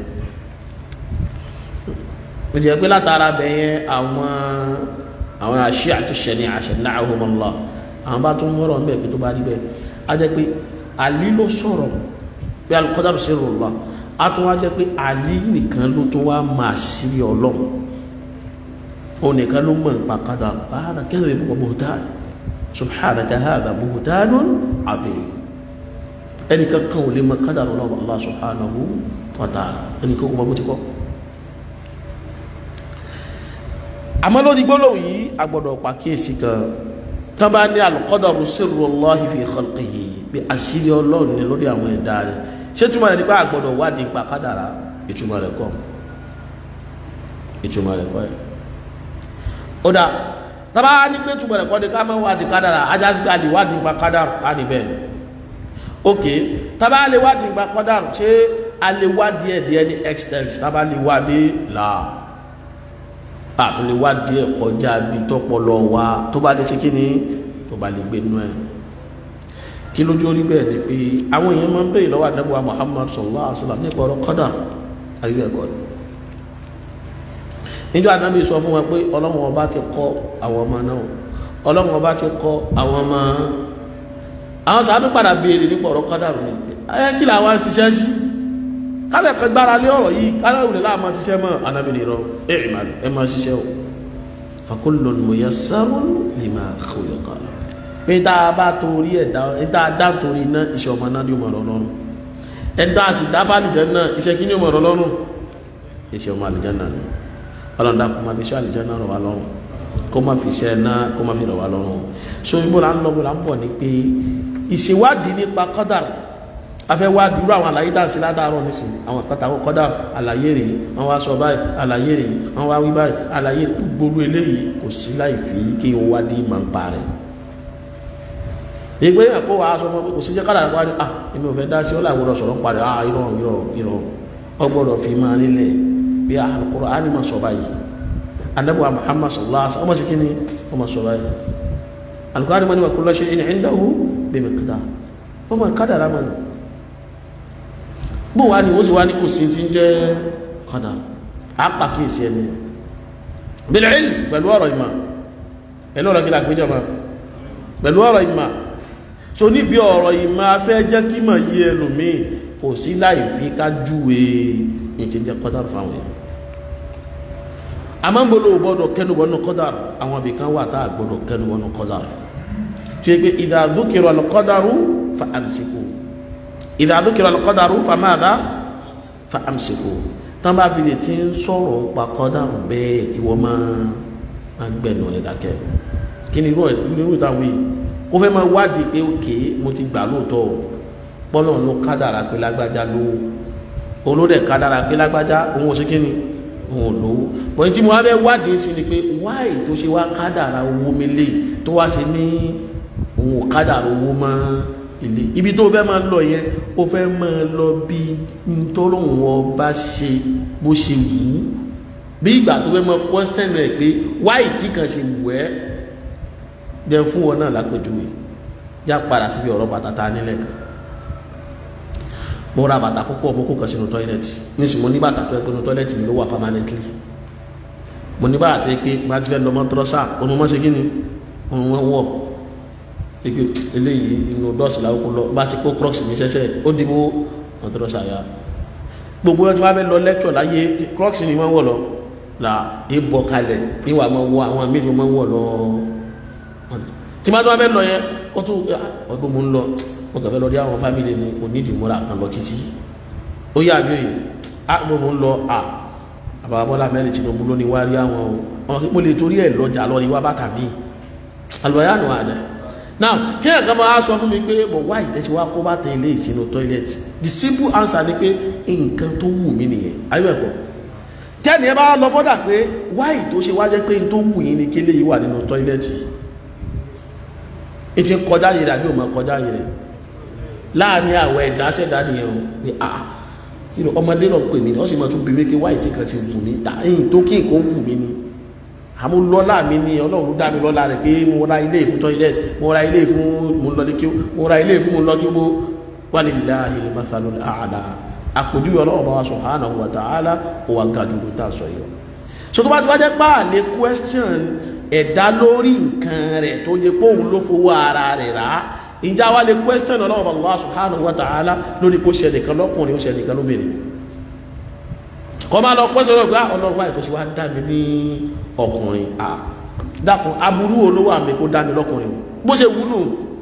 ó jẹ́ pé látara bẹ̀yẹn àwọn àwọn Shi'atu Shani'a shana'ahumullah àwọn bá tún mọ́rọ̀ ń bẹ̀ pé tó bá rí bẹ́ẹ̀ á jẹ́ pé Ali ló sọ̀rọ̀ pé al-qadaru sirrullah a tún wá jẹ́ pé àlí nìkan ló tó wá máa sí ọlọ́run o nìkan ló mọ̀ nípa kádà báyà kẹ́rẹ̀ mọ̀ buhtan subhanaka hadha buhtanun azim ẹnìkan kan ò lè mọ̀ kádà ọlọ́run Allah subhanahu wa ta'ala ẹnìkan kò mọ̀ bó ti kọ́ àmọ́ lórí gbólóhùn yìí a gbọ́dọ̀ pàkíyèsí kan tán bá ní al-qadaru sirrullahi fi khalqihi bí àṣírí ọlọ́run ní lórí àwọn ẹ̀dá rẹ̀ ṣé túmọ̀ rẹ̀ nípa àgbọ̀dọ̀ wádìí nípa kádàrá ìtumọ̀ rẹ̀ kọ́ ìtumọ̀ rẹ̀ kọ́ ẹ̀ ó dá tábà ní pé túmọ̀ rẹ̀ kọ́ ni ká máa wádìí kádàrá ajá sí ká lè wádìí nípa kádàrá á ní bẹ́ẹ̀ ok tábà lè wádìí nípa kádàrá ṣé a lè wádìí ẹ̀ díẹ̀ ní extent tábà lè wádìí là á tó lè wádìí ẹ̀ kọjá bí tọ́pọ̀lọ wa tó bá lè ṣe kí ni tó bá lè gbé nú ẹ̀ kí lójú orí bẹ́ẹ̀ ni pé àwọn èèyàn máa ń bèèrè lọ́wọ́ àdẹ́bùwà Muhammad sallallahu alaihi wasallam nípa ọ̀rọ̀ kọ́dà ayé ẹ̀kọ́ ni níjọ́ àdábì sọ fún wọn pé ọlọ́run ọba ti kọ́ àwọn ọmọ náà ọlọ́run ọba ti kọ́ àwọn ọmọ àwọn sàbí padà béèrè nípa ọ̀rọ̀ kọ́dà rẹ̀ ẹ kí làwọn ṣiṣẹ́ sí kálẹ̀ kan gbára lé ọ̀rọ̀ yìí kálẹ̀ òde láàmú ṣiṣẹ́ mọ́ ànábì nìrọ̀ ẹ máa ṣiṣẹ́ o fakullun muyassarun lima khuliqa pé tá a bá torí ẹ̀dá ẹ̀dá dá torí iná iṣẹ́ ọmọ náà ní ọmọ ọ̀rọ̀ lọ́rùn ẹ̀dá sì dá fàlìjẹ́ náà iṣẹ́ kí ní ọmọ ọ̀rọ̀ lọ́rùn iṣẹ́ ọmọ àlìjẹ́ náà ni ọlọ́dà kó máa fi iṣẹ́ àlìjẹ́ náà rọ̀ wá lọ́rùn kó máa fi iṣẹ́ náà kó máa fi rọ̀ wá lọ́rùn so ibo là ń lọ bó là ń bọ̀ ni pé ìṣèwádìí nípa kọ́dàrú afẹ́wádìí irú àwọn àlàyé dáǹsí ládàárọ̀ nísìn àwọn kọ́tàkọ́ kọ́dà àlàyé rèé wọ́n wá sọ báyìí àlàyé rèé wọ́n wá wí báyìí àlàyé gbogbo eléyìí kò sí láì fi kí wọ́n wádìí máa ń pa rẹ̀ ìgbé àpò wa aṣọ fún kò sí jẹ́ kádàrà wárí à èmi ò fẹ́ dá sí ọlágbọ́dọ̀ sọ̀rọ̀ parí à irọ́ irọ́ irọ́ ọgbọ́dọ̀ fi máa nílẹ̀ bí Al-Qur'ani máa sọ báyìí anábọ̀ Muhammad sallallahu alaihi wasallam ọmọ sí kí ni ọmọ sọ báyìí Al-Qur'ani máa ní wa kullu shay'in 'indahu bi miqdar ọmọ kádàrà máa ní bó wá ní ó sì wá ní kò sí ti ń jẹ́ kádàrà á pàkíyèsí ẹni bil ilm pẹ̀lú ọ̀rọ̀ ìmọ̀ pẹ̀lú ọ̀rọ̀ kí làgbéjọ máa pẹ̀lú ọ̀rọ̀ ìmọ̀ so níbi ọ̀rọ̀ ìmọ̀ afẹ́ jẹ́ kí mọ̀ yí ẹlòmíì kò sí láì fi ká júwe ìtìjẹ́ kọ́dàrù fáwọn èèyàn a máa ń gbọ́dọ̀ gbọ́dọ̀ kẹnubọ́nù kọ́dàrù àwọn ibìkan wà tá a gbọ́dọ̀ kẹnubọ́nù kọ́dàrù tí ó pé idha dhukira al-qadaru fa amsiku idha dhukira al-qadaru fa madha fa amsiku tán bá fi lè ti ń sọ̀rọ̀ pa kọ́dàrù bẹ́ẹ̀ ìwọ máa gbẹ̀nù ẹ̀ dákẹ́ kí ni irú irú ìtàwé ó fẹ́ máa wádìí pé òkè mo ti gbà lóòótọ́ pọ́lọ̀ ló kádàrà pé lágbájá ló òun ló dẹ̀ kádàrà pé lágbájá òun ò sí kí ni òun ò lówó bọ́n tí mo wá fẹ́ wádìí sí ni pé wáì tó ṣe wá kádàrà owó mi lè tó wá ṣe ní òun ò kádàrà owó mọ́ ilé ibi tó fẹ́ máa lọ yẹn ó fẹ́ máa lọ bí ntọ́lọ́hún ọba ṣe bó ṣe wù ú bí ìgbà tó fẹ́ máa question rẹ̀ pé wáì tí kan ṣe wù ẹ́ jẹ́ fún wọn náà lápẹjúwe já padà síbi ọ̀rọ̀ bàtà ta nílẹ̀ kan mo ra bàtà púpọ̀ mo kó kan sínú tọ́ílẹ̀tì nísìn mo ní bàtà tó ẹgbẹ́ nu tọ́ílẹ̀tì mi ló wà permanently mo ní bàtà tó yẹ pé tí wọ́n ti fẹ́ lọ mọ́ tọ́rọ́sà òun mọ́ ṣe kí ni òun wọ́n wọ̀ pé eléyìí inú dọ́ọ̀sì làwọn kò lọ bá ti kó crocs mi ṣẹ́ṣẹ́ ó dìbò mọ́ tọ́rọ́sà ya gbogbo wọn tí wọ́n fẹ́ lọ lẹ́kọ̀ọ́ láyé crocs ni wọ́n wọ̀ lọ là ìbọ̀ kalẹ̀ ìwà máa wọ àwọn míì máa wọ̀ lọ tí máa tó wá fẹ́ lọ yẹn ó tún ọdún mú ń lọ mo kàn fẹ́ lọ rí àwọn fámìlì ni onídìí múra kan lọ títí ó yà bí òye a mo mò ń lọ a àbàbà Bọ́lá mẹ́rin Tinubu ló ní wá rí àwọn o mo lè torí ẹ̀ lọ́jà lọ rí wá bàtà mi àlùbáyà nù àdá now kí ẹ̀ kan máa sọ fún mi pé mo wá ìtẹ́sí wá kó bá tẹ ilé ìsinú tọ́ílẹ̀tì the simple answer ni pé nǹkan tó wù mí nìyẹn ayébẹ̀kọ́ tẹ́ni ẹ bá lọ fọ́dà pé wáì tó ṣe wá jẹ́ pé n tó wù yín ni kélé yìí wà nínú tọ́ílẹ̀tì ìtì kọjá yìí rẹ̀ àbí ò mọ̀ kọjá yìí rẹ̀ láàrin àwọ̀ ẹ̀dá ṣẹ̀dá nìyẹn o ni a kí ló ọmọdé náà pè mí ni wọ́n sì máa tún bí mi pé wáì tí kan ti wù mí ta ẹ̀yìn tó kí nǹkan wù mí ni àmú lọ́lá mi ni ọlọ́run dá mi lọ́lá rẹ̀ pé mo ra ilé fún tọ́ílẹ̀tì mo ra ilé fún mo lọ ní kí mo ra ilé fún mo lọ kí mo walillahi al-mathalul a'la àpòjúwe ọlọ́wọ́ bá wa subhanahu wa ta'ala ó wà ga jùlọ tá a sọ yìí so tó bá ti wá jẹ́ pá lè question ẹ̀dá lórí nǹkan rẹ̀ tó yẹ pé òun ló fowó ara rẹ̀ rà á ìjà wa lè question ọlọ́wọ́ bá Allah subhanahu wa ta'ala lórí kó ṣe nìkan lọ́kùnrin ó ṣe nìkan lóbìnrin kọ́ máa lọ question ọlọ́wọ́ pé ọlọ́run wáyé tó ṣe wá dá mi ní ọkùnrin à dákun aburú olówó àmì kó dá mi lọ́kùnrin bó ṣe wúlò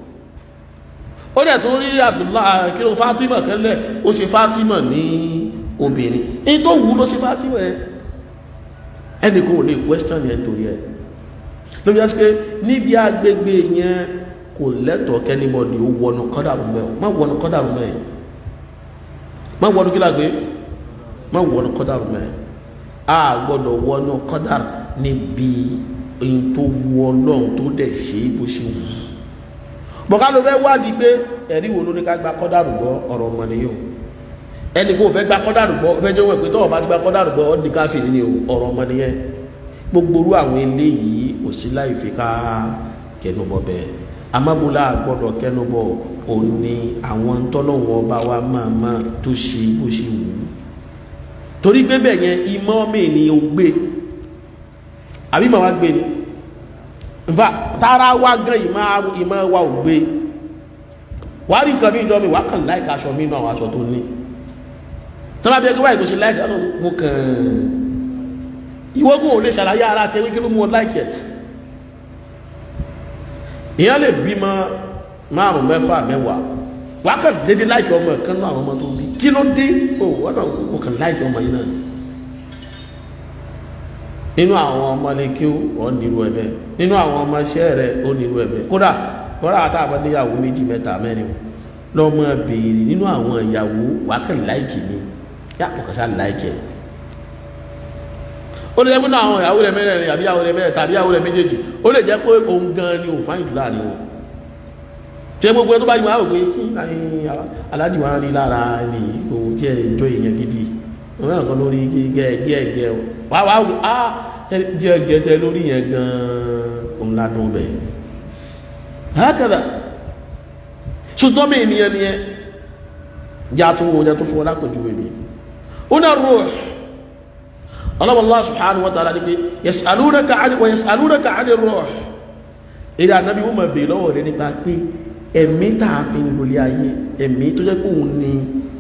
ó dẹ̀ tún rí Abdullah kí ló Fatima kẹ́lẹ̀ ó ṣe Fatima ní obìnrin in tó wù ló ṣe Fatima ẹ ẹni kò lè question yẹn torí ẹ ló bí wá sí pé níbi agbègbè yẹn kò lẹ́tọ̀ọ́ kẹ́nìbọ̀dì ó wọnú kọ́dàrú mẹ́ má wọnú kọ́dàrú mẹ́ má wọnú kí lágbé má wọnú kọ́dàrú mẹ́ a gbọ́dọ̀ wọnú kọ́dàrú níbi in tó wù Ọlọ́run tó dẹ̀ ṣe bó ṣe wù ú bọ̀ká ló fẹ́ wádìí pé ẹ̀rí wo ló ní ká gba kọ́dàrú gbọ́ ọ̀rọ̀ ọmọ ni yóò ẹni kó fẹ́ gba kọ́dàrú gbọ́ fẹ́ jẹ́ wọ́n pé tọ́wọ́ bá ti gba kọ́dàrú gbọ́ ọ́dí káfíìn ni ọ̀rọ̀ ọmọ ni yẹn gbogbo orú àwọn eléyìí kò sí láì fi ká kẹnubọ bẹ́ẹ̀ amábúlá gbọ́dọ̀ kẹnubọ ò ní àwọn tọ́lọ́wọ́ ọba wa máa máa tó ṣe bó ṣe wù ú torí pé bẹ́ẹ̀ yẹn imọ́ mi ni ó gbé àbí màá wá gbé ni nfa tara wa gan ìmọ̀ ìmọ̀ wa ò gbé wà á rí nǹkan mi ìjọ mi wà á kàn láìka aṣọ mi inú àwọn aṣọ tó ní tọ́lá bí ẹgbẹ́ wáyé tó ṣe láìka ọ̀nà mo kàn ìwọ́gùn ò lè ṣàlàyé ara àti ewé kí ló mú ọ láìkẹ̀ ìyẹn lè bímọ márùn mẹ́fà mẹ́wàá wà á kàn dédé láìka ọmọ kan náà àwọn ọmọ tó bí kí ló dé ó wọ́n náà mo kàn láìka ọmọ yìí náà nínú àwọn ọmọlẹ́kí ó nílò ẹ̀bẹ̀ nínú àwọn ọmọ iṣẹ́ rẹ̀ ó nílò ẹ̀bẹ̀ kódà kódà àtàwọn níyàwó méjì mẹ́ta mẹ́rin lọ́mọ béèrè nínú àwọn ìyàwó wákàn láìkì ni yá ọ̀kàṣà láìkì ẹ̀ ó lè jẹ́ pé náà àwọn ìyàwó rẹ̀ mẹ́rin àbí ìyàwó rẹ̀ mẹ́rin tàbí ìyàwó rẹ̀ méjèèjì ó lè jẹ́ pé òun gan ni òun fáyìn jù láàrin wọn tí ẹ gbogbo ẹ tó bá ní wọn á rò pé kí aláàjì wọn rí lára ní òun tí ẹ jọ èèyàn gidi wọn náà kan lórí gẹ́gẹ́ wá wá á jẹ́ tẹ lórí yẹn gan-an òun ládùn bẹ̀ hákàdà ṣùgbọ́n mi ènìyàn ni ẹ já tó wọ́n já tó fún ọlápẹ̀jú èmì ó náà rú ọlọ́wọ́ Allah subhanahu wa ta'ala ní pé yas'alunaka 'ani wa yas'alunaka 'ani ruh èdè ànábí wọ́n mọ̀ bèèrè lọ́wọ́ rẹ̀ nípa pé ẹ̀mí tàà fi ń lórí ayé ẹ̀mí tó jẹ́ pé òun ni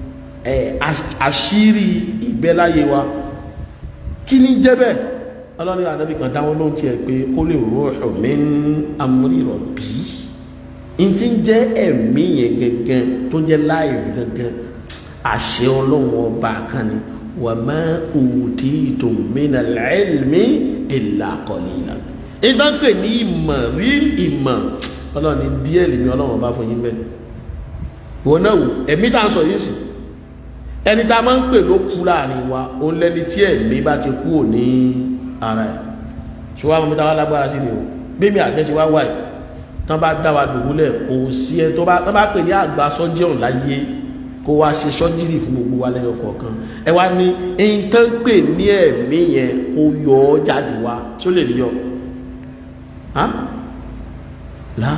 àṣírí ìgbẹ́láyé wa kí ní jẹ́ bẹ́ẹ̀ ọlọ́rin ànábì kan dáwọn ló ń tiẹ̀ pé kó lè ruhu min amri rabbi in ti ń jẹ́ ẹ̀mí yẹn gẹ́gẹ́ tó jẹ́ láìf gẹ́gẹ́ àṣẹ ọlọ́run ọba kan ni wa ma utitum minal ilmi illa qalilan ìtàn pè ní ìmọ̀ rí ìmọ̀ ọlọ́ni díẹ̀ lèmi ọlọ́run ọba fún yín bẹ́ẹ̀ wọn náà wò ẹ̀mí tá à ń sọ yìí sí ẹni tá a máa ń pè ló kú láàrin wa òun lẹni tí ẹ̀mí bá ti kú ò ní ara ẹ̀ ṣùgbọ́n àwọn mẹ́ta wá lágbára sí ni o bíbí àtẹ́sí wá wáyé tán bá dá wa dùbúlẹ̀ kò sí ẹ tó bá pè ní àgbà sọ́jẹ́rùn láyé kó wá ṣe sọ́jírì fún gbogbo wa lẹ́yọ kọ̀ọ̀kan ẹ wá ní ẹyin tán pè ní ẹ̀mí yẹn kó yọ ọ́ jáde wá tí ó lè rí yọ láà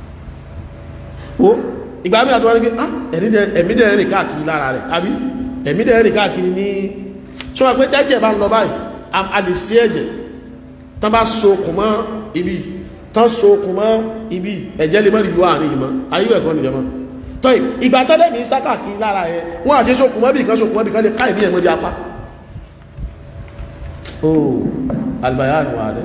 ó ìgbà mi àtọwà ní pé ẹ̀mí dẹ̀ rìn káàkiri lára rẹ̀ àbí ẹ̀mí dẹ̀ rìn káàkiri ní ṣọ́wọ́ pé tẹ́jẹ̀ bá ń lọ báyìí a lè sí ẹ̀jẹ̀ tán bá so okùn mọ́ ibi tán so okùn mọ́ ibi ẹ̀jẹ̀ lè mọ́ ìlú àárín ìmọ̀ ayíwẹ̀ kan nìjọba tọ́ ìgbà tẹ́lẹ̀ ní sákàkiri lára ẹ̀ wọ́n àti sókùn mọ́ bí kan sókùn mọ́ bí kan lè ká ìmí ẹ̀mọ́ di apá oh albayan wà rẹ̀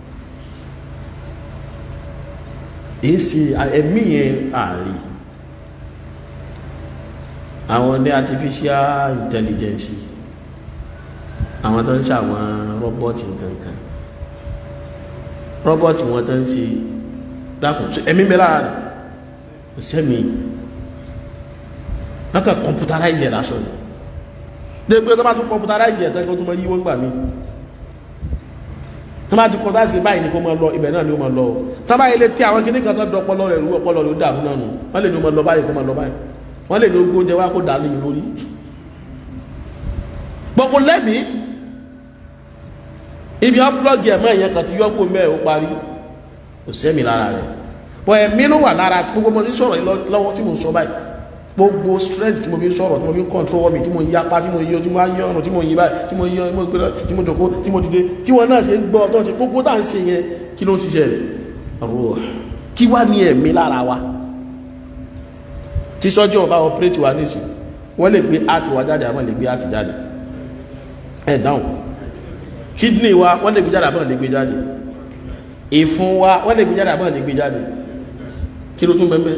èsì ẹ̀mí yẹn àárín àwọn ní artificial intelligence àwọn tó ń ṣe àwọn rọ́bọ́tì nǹkankan rọ́bọ́tì wọn tó ń ṣe dákùn ẹ̀mí bẹ́ẹ̀ lára rẹ̀ kò sẹ́mi wọ́n kàn computerize ẹ̀ lásán ni dégbé tó bá tún computerize ẹ̀ tẹ́kọ́ tó mọ́ yí wọ́n gbà mí tó bá ti computerize pé báyìí ni kó máa lọ ibẹ̀ náà ni ó máa lọ tó bá ilé tí àwọn kìnnì kan tó dọpọlọ rẹ̀ rú ọpọlọ rẹ̀ ó dàrú náà nù wọ́n lè ní ó máa lọ báyìí kó máa lọ báyìí wọ́n lè ní ogún oúnjẹ wá kó dà lóyún lórí gbogbo lẹ́mìí ibi ọ́pùlọ́gì ẹ̀mọ́ ìyẹn kan ti yọ́pò mẹ́ ó parí kò sẹ́mi lára rẹ̀ bọ́ ẹ̀mí ló wà lára tí gbogbo mo ní sọ̀rọ̀ lọ́wọ́ tí mo ń sọ báyìí gbogbo strength tí mo fi ń sọ̀rọ̀ tí mo fi ń control mi tí mo ń yapa tí mo yí tí mo yí ọ̀run tí mo yí báyìí tí mo yí ọmọ ìpínlẹ̀ tí mo jòkó tí mo dìde tí wọn náà ṣe ń gbọ́ tó ń ṣe gbogbo tá à ń ṣe yẹn kí ló ń ṣiṣẹ́ rẹ̀ ọ̀rọ̀ kí wá ní ẹ̀mí lára wa tí sọ́jú ọba operate wa nísìn wọ́n lè gbé àti wa jáde àwọn lè gbé àti jáde ẹ̀ dáhùn kidney wa wọ́n lè gbé jáde àbọ̀n lè gbé jáde ìfun wa wọ́n lè gbé jáde àbọ̀n lè gbé jáde kí ló tún bẹ́ẹ̀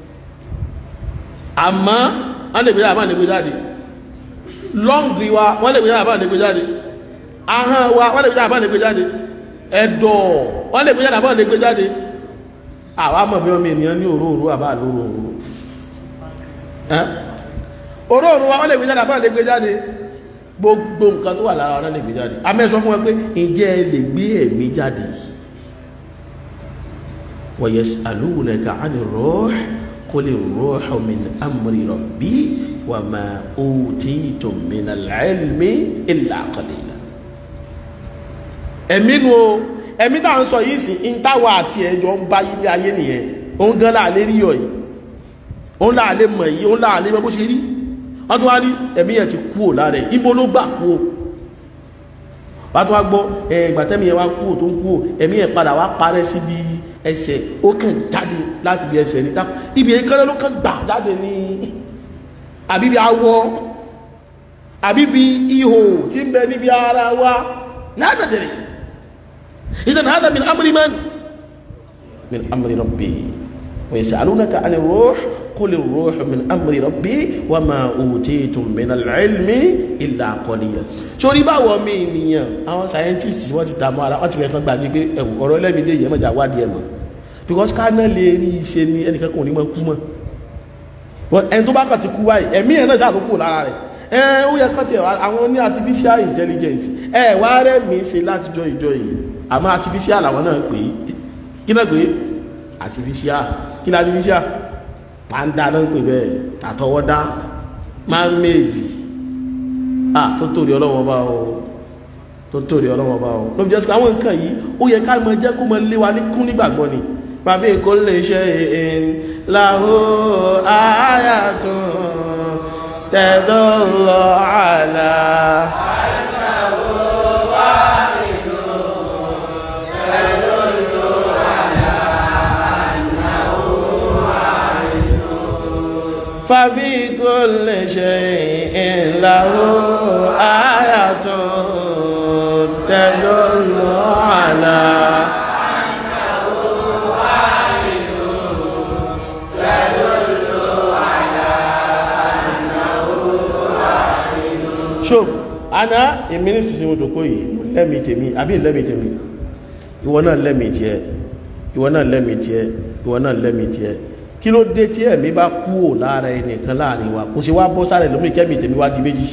àmọ́ wọ́n lè gbé jáde àbọ̀n lè gbé jáde lọ́ngì wa wọ́n lè gbé jáde àbọ̀n lè gbé jáde ahọ́n wa wọ́n lè gbé jáde àbọ̀n lè gbé jáde ẹ̀dọ̀ wọ́n lè gbé jáde àbọ̀n lè gbé jáde àwa mọ̀ bí ọmọ ènìyàn ní òróòró àbá lóróòró òróòró wa wọ́n lè gbé jáde àbọ̀n lè gbé jáde gbogbo nǹkan tó wà lára ọ̀nà lè gbé jáde amẹ́sọ fún ẹ pé ǹjẹ́ ẹ lè gbé ẹ̀mí jáde wa yas'alunaka 'ani ruh quli ruhu min amri rabbi wa ma utitum minal 'ilmi illa qalila ẹ̀mí nu o ẹ̀mí tá à ń sọ yìí sí ń táwa àti ẹjọ́ ń bá yí ayé nìyẹn òun gan láàlé rí ọ̀ yìí òun láàlé mọ̀ yìí òun láàlé mọ̀ bó ṣe rí wọ́n tún wá rí ẹ̀mí ẹ̀ ti kú ò lára ẹ̀ ibo ló gbà kú o wọ́n tún wá gbọ́ ẹgbàtẹ́mí ẹ̀ wá kú ò tó ń kú ò ẹ̀mí ẹ̀ padà wá parẹ́ síbi ẹsẹ̀ ó kàn jáde láti bí ẹsẹ̀ ní dákú ibi ìkẹ́lẹ́ ló kàn gbà jáde ní àbíbi awọ àbíbi ihò tí ń bẹ níbi ara wa ládàdẹ̀rẹ̀ idan hada min amri man min amri rabbi wa yas'alunaka 'ani ruh قل الروح من أمر ربي وما أوتيتم من العلم إلا قليلا sórí báwo mi ènìyàn àwọn scientists wọ́n ti dààmú ara wọ́n ti fẹ́ kan gbàgbé pé ẹ̀wù ọ̀rọ̀ ẹlẹ́mìdé yẹn mọ̀jà wádìí ẹ̀ mọ̀ because ká náà lè rí iṣẹ́ ní ẹnìkan kò ní mọ̀ kú mọ̀ ẹni tó bá kàn ti kú báyìí ẹ̀mí ẹ̀ náà ṣàkókò lára rẹ̀ ẹ ó yẹ kán ti ẹ̀ àwọn ní artificial intelligence ẹ wá rẹ̀ mí ṣe látijọ́ ìjọ yìí àmọ́ artificial làwọn náà pè é kí náà pè é artificial kí ni artificial pàndà ló ń pè bẹ́ẹ̀ àtọwọ́dá man-made ah tó torí ọlọ́wọ́ bá o tó torí ọlọ́wọ́ bá o ló fi jẹ́ sí àwọn nǹkan yìí ó yẹ ká mọ jẹ́ kó mọ lé wa ní kún nígbàgbọ́ ni bàbá èkó lè ṣe èèyàn láhó ayatun tadullu ala. ففي كل شيء له آية تدل على أنه واحد تدل على أنه واحد شوف أنا ìmíní sísìn mo dòkó yìí lẹ́mí tèmi àbí lẹ́mí tèmi ìwọ náà lẹ́mí tiẹ̀ ìwọ náà lẹ́mí tiẹ̀ ìwọ náà lẹ́mí tiẹ̀ kí ló dé tí ẹ̀mí bá kú ò lára ẹnìkan láàrin wa kò sí wá bọ́ sáré lómi kẹ́mì tèmi wá di méjì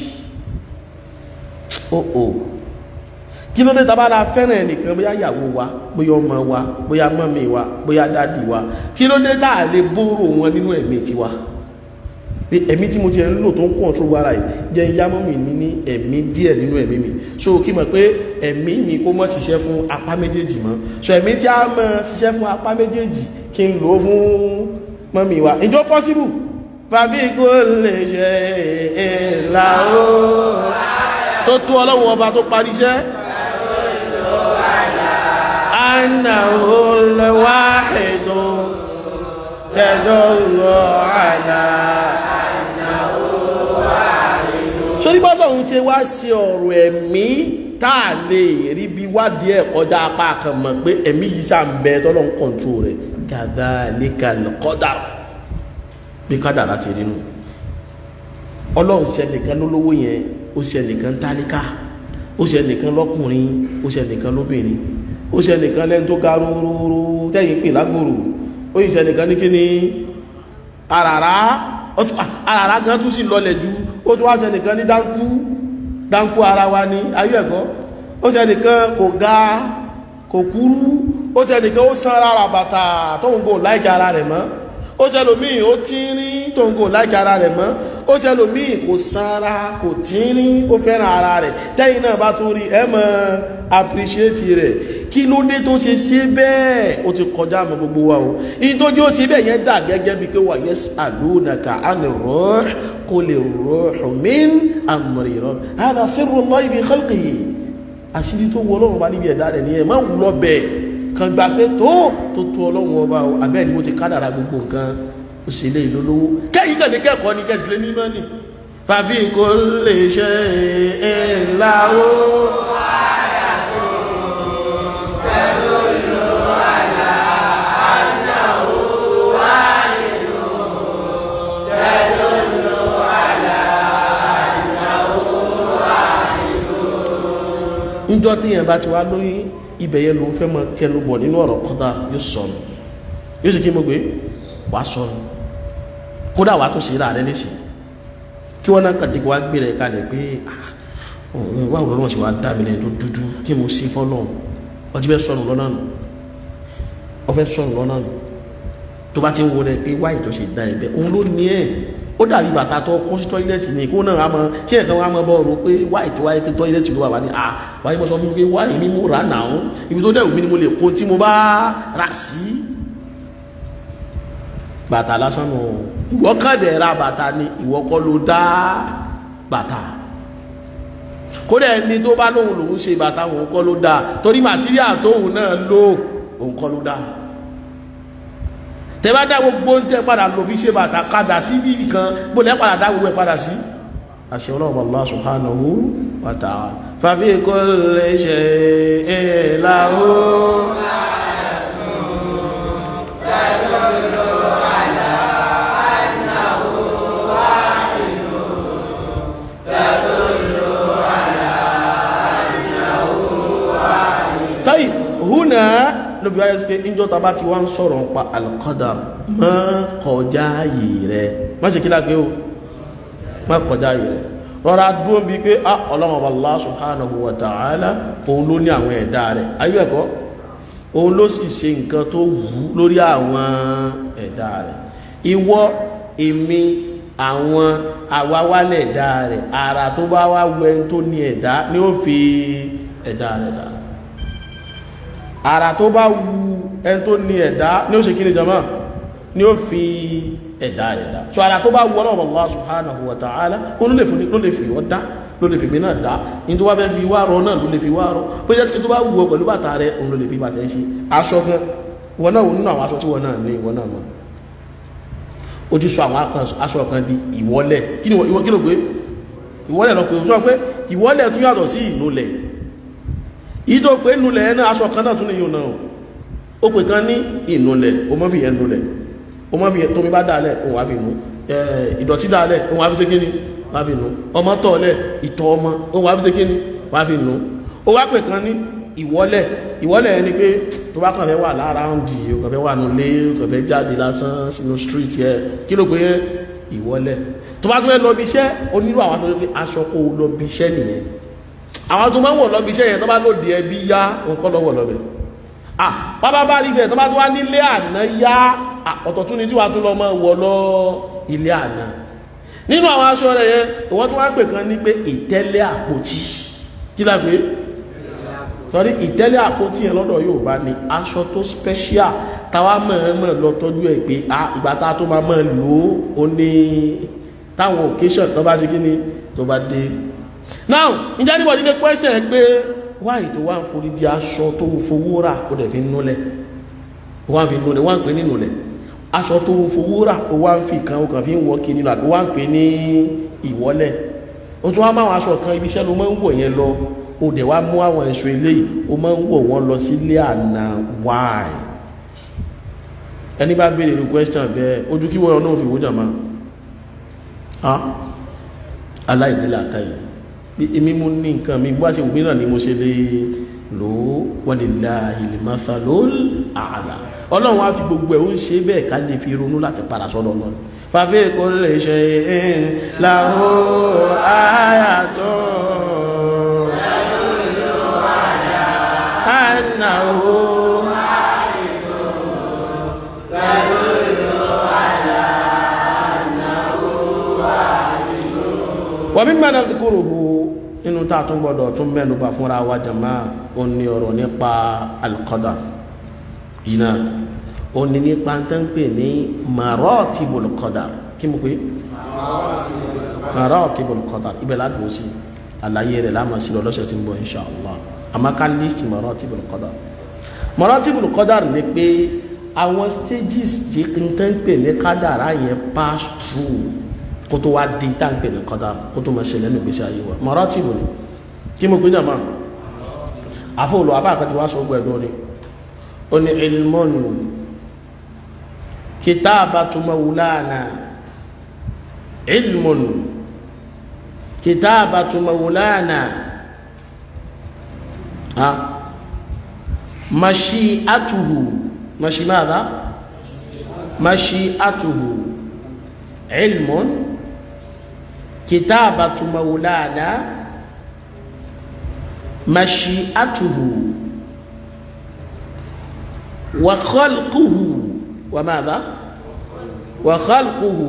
ó kí ló dé tá bá la fẹ́ràn ẹnìkan bóyá ìyàwó wa bóyá ọmọ wa bóyá mọ́mí wa bóyá dádì wa kí ló dé tá a lè bóró wọn nínú ẹ̀mí tiwa pé ẹ̀mí tí mo ti ẹ̀ ń lò tó ń kọ̀ọ̀tù wára yìí jẹ́ ìyá mọ́mí mi ní ẹ̀mí díẹ̀ nínú ẹ̀mí mi so kí mọ̀ pé ẹ̀mí mi kó mọ́ ṣiṣẹ́ fún apá méjèèjì mọ́ so ẹ̀mí tí a mọ́ ṣiṣẹ́ fún apá méjèèjì kí n lò ó fún mọ́mí wa ìjọ pọ́síbù fàbí kó lè ṣe ìlà ó tó tó ọlọ́run ọba tó parí iṣẹ́ annahu al-wahidu tadullu ala sórí bọ́lá òun ṣe wá ṣe ọ̀rọ̀ ẹ̀mí táà lè rí bí wádìí ẹ̀ kọjá apá kan mọ̀ pé ẹ̀mí yìí ṣà ń bẹ tọ́lọ́ ń kọ̀ntró rẹ̀ kadhalika al-qadar bí kádàrá ti rí nù ọlọ́run ṣe ẹnìkan lólówó yẹn ó ṣe ẹnìkan tálíkà ó ṣe ẹnìkan lọ́kùnrin ó ṣe ẹnìkan lóbìnrin ó ṣe ẹnìkan lẹ́nu tó ga rúrúrú tẹ́yìn pè lágbòrò ó yìí ṣe ẹnìkan ní kíni àràrá àràrá gan tún sì lọlẹ̀ ju ó tún wá ṣe ẹnìkan ní dáńkú dáńkú ara wa ní ayé ẹ̀kọ́ ó ṣe ẹnìkan kò ga kò kúrú ó ṣe ẹnìkan ó san ara bàtà tóun kò láìka ara rẹ̀ mọ́ ó ṣe ẹlòmíì ó tínrín tóun kò láìka ara rẹ̀ mọ́ ó ṣe ẹlòmíì kò sanra kò tínrín ó fẹ́ràn ara rẹ̀ tẹ́yìn náà bá tún rí ẹ mọ́ appreciate rẹ̀ kí ló dé tó ṣe ṣe bẹ́ẹ̀ ó ti kọjá mọ́ gbogbo wa o ìyí tó jẹ́ ó ṣe bẹ́ẹ̀ yẹn dà gẹ́gẹ́ bí pé wà yas'alunaka 'ani ruh qul ruhu min amri rabbi hadha sirrullahi fi khalqihi àṣírí tó wọ ọlọ́run bá níbi ẹ̀dá rẹ̀ ní ẹ̀ máa wù lọ bẹ̀ kan gbà pé tó tó tó ọlọ́run ọba o abẹ́ ni mo ti kádàrà gbogbo nǹkan ó sì lè lólówó kẹ́yìn kàn ní kẹ́kọ̀ọ́ ní kẹ́sì lé mímọ́ ni fàfi kò lè ṣe é ńlá o. níjọ́ tí yẹn bá ti wá lóyún ibẹ̀ yẹn ló fẹ́ mọ kẹnu bọ̀ nínú ọ̀rọ̀ kọ́dà yóò sọnù yóò sì kí mo gbé wàá sọnù kódà wàá tó ṣe ra rẹ léṣe kí wọ́n náà kàdé wá gbé rẹ̀ kalẹ̀ pé wà wọ́n lọ́wọ́ sí wàá dá mi lẹ́yìn tó dúdú kí mo sí fọ́nà ọtí bẹ́ sọnù lọ́nà nù ọ fẹ́ sọnù lọ́nà nù tó bá ti ń wo rẹ pé wáyé tó ṣe dá ẹ bẹ́ẹ̀ òun ló ní ẹ̀ ó dàbí bàtà tó kọ́ sí tọ́ílẹ̀tì ní kó náà mọ́ kí ẹ̀kan wá mọ́ bọ́ rò pé wáyé tó wáyé pé tọ́ílẹ̀tì ló wà wá ní à wáyé mọ́ sọ fún mi pé wáyé mi mú rà náà ibi tó dẹ̀wù mi ni mo lè kó tí mo bá rà sí. bàtà lásán nù ìwọ kàdé ra bàtà ni ìwọ kọ́ ló dá bàtà kódà ẹni tó bá lóhun lòun ṣe bàtà òun kọ́ ló dá torí màtíríà tóhun náà lò òun kọ́ ló dá tẹ́bá dá gbogbo ń tẹ́ padà lò fi ṣe bàtà kadà sí bí kan bó lẹ́ padà dá gbogbo ẹ̀ padà sí àṣẹ ọlọ́ọ̀bà Allah subhanahu wa ta'ala fàfí kó lè ṣe ìlàwó tọ́yì húnà ló bí wáyé sí pé ìjọ ta bá ti wá ń sọ̀rọ̀ pa al-qadar má kọjá yìí rẹ̀ má ṣe kí lágbé o má kọjá yìí rẹ̀ rọra dúró bí pé á ọlọ́run Allah subhanahu wa ta'ala òun ló ní àwọn ẹ̀dá rẹ̀ ayé ẹ̀kọ́ òun ló sì ṣe nǹkan tó wù lórí àwọn ẹ̀dá rẹ̀ ìwọ èmi àwọn àwáwálẹ̀ ẹ̀dá rẹ̀ ara tó bá wá wẹ tó ní ẹ̀dá ni ó fi ẹ̀dá rẹ̀ dá ara tó bá wu ẹni tó ní ẹ̀dá ní ó ṣe kí ní jama ní ó fi ẹ̀dá rẹ̀ dá so ara tó bá wu ọlọ́wọ́ Allah subhanahu wa ta'ala ó ló lè fi wọ́n dá ló lè fi gbé náà dá ní tó wá fẹ́ fi wá rọ náà ló lè fi wá rọ pé jẹ́ sí tó bá wu ọ pẹ̀lú bàtà rẹ̀ òun ló lè fi bàtà ṣe aṣọ gan wọn náà nínú àwọn aṣọ tí wọn náà ní ìwọ náà mọ ó ti sọ àwọn aṣọ kan di ìwọ́lẹ̀ kí ni ìwọ kí ló pé ìwọ́lẹ̀ lọ pé ó sọ pé ìwọ́lẹ̀ tún yàtọ̀ sí ìnulẹ̀ yìí tó pé nulẹ̀ ẹ̀ náà aṣọ kan náà tún ní yóò náà ó pè kan ní ìnulẹ̀ o mọ́ fi yẹn nulẹ̀ o mọ́ fi yẹn tómi bá dáalẹ̀ òun wá fi nù ìdọ̀tí dáalẹ̀ òun wá fi ṣe kí ni wá fi nù ọmọ tọ̀ọ̀lẹ̀ ìtọ̀ ọmọ òun wá fi ṣe kí ni wá fi nù ó wá pè kan ní ìwọ́lẹ̀ ìwọ́lẹ̀ ẹni pé tó bá kàn fẹ́ wà lára ń di o kàn fẹ́ wà nulé o kàn fẹ́ jáde lásán sínú street yẹ kí ló pé ìwọ́lẹ̀ tó bá tún fẹ́ lọ bí iṣẹ́ ó nílò àwọn aṣọ pé aṣọ kó lọ bí iṣẹ́ nìyẹn àwọn tó máa ń wọ̀ lọ́bi iṣẹ́ yẹn tó bá lòdì ẹbí yá nǹkan lọ́wọ́ lọ́bẹ̀ ah bábá bá rí bẹ̀ tó bá tún wá nílé àná yá ọ̀tọ̀ tún ní tí wàá tún lọ máa wọ̀ lọ ilé àná nínú àwọn aṣọ rẹ̀ yẹn ìwọ́n tún wá pè kan ní pé ìtẹ́lẹ̀ àpótí kí la pé sọrí ìtẹ́lẹ̀ àpótí yẹn lọ́dọ̀ yóò bá ní aṣọ tó special táwa mọ̀ọ́mọ̀ lọ tọ́jú ẹ̀ pé ìgbà tá a tó máa mọ̀ lò ó ní táwọn occasion tó bá ṣe kí ni tó bá dé now ìjẹ́ anybody ní question ẹ pé why tó wá ń forí di aṣọ tó fowó rà ó dẹ̀ fi núlẹ̀ wá ń fi núlẹ̀ wá ń pè ní núlẹ̀ aṣọ tó fowó rà ó wá ń fi kan ó kàn fi ń wọ́ kí nínú àti ó wá ń pè ní ìwọ́lẹ̀ ó tún wá máa aṣọ kan ibi iṣẹ́ ló máa ń wọ̀ yẹn lọ ó dẹ̀ wá mú àwọn ẹ̀ṣọ́ eléyìí ó máa ń wọ̀ wọ́n lọ sílé àná why ẹni bá béèrè ní question bẹ́ẹ̀ ojú kí wọ́n náà fi wó jàmá aláìníla káyì bí èmi mú ní nǹkan mi bá ṣe wù mí náà ni mo ṣe lè lò ó walillahil mathalul a'la ọlọ́run á fi gbogbo ẹ̀ ó ń ṣe bẹ́ẹ̀ ká lè fi ronú láti padà sọ́dọ̀ ọlọ́run fàfẹ́ kò lè ṣe lahu ayatun annahu wa mimma nadhkuruhu nínú tá a tún gbọdọ̀ tún mẹ́nuba fúnra wa jama ó ní ọ̀rọ̀ nípa al-qadar yìí náà ó ní nípa tó ń pè ní maratibul qadar kí mo pé maratibul qadar ibẹ̀ ládùn sí àlàyé rẹ̀ láàmà sí lọ́sẹ̀ tí ń bọ̀ insha Allah àmọ́ ká list maratibul qadar maratibul qadar ni pé àwọn stages tí n tẹ́ ń pè ní kádàrá yẹn pass through kó tó wá di tá à ń pè ní kọ́dà kó tó máa ṣẹlẹ̀ nínú ìgbésí ayé wa maratibu ni kí mo gbé jàmá àfọwọ́lọ́ afá àkàtì wá sọ gbẹ̀dọ́ ni ó ní ilmun kitabatu mawlana ilmun kitabatu mawlana ha mashi'atuhu mashi madha mashi'atuhu ilmun كتابة مولانا مشيئته وخلقه وماذا وخلقه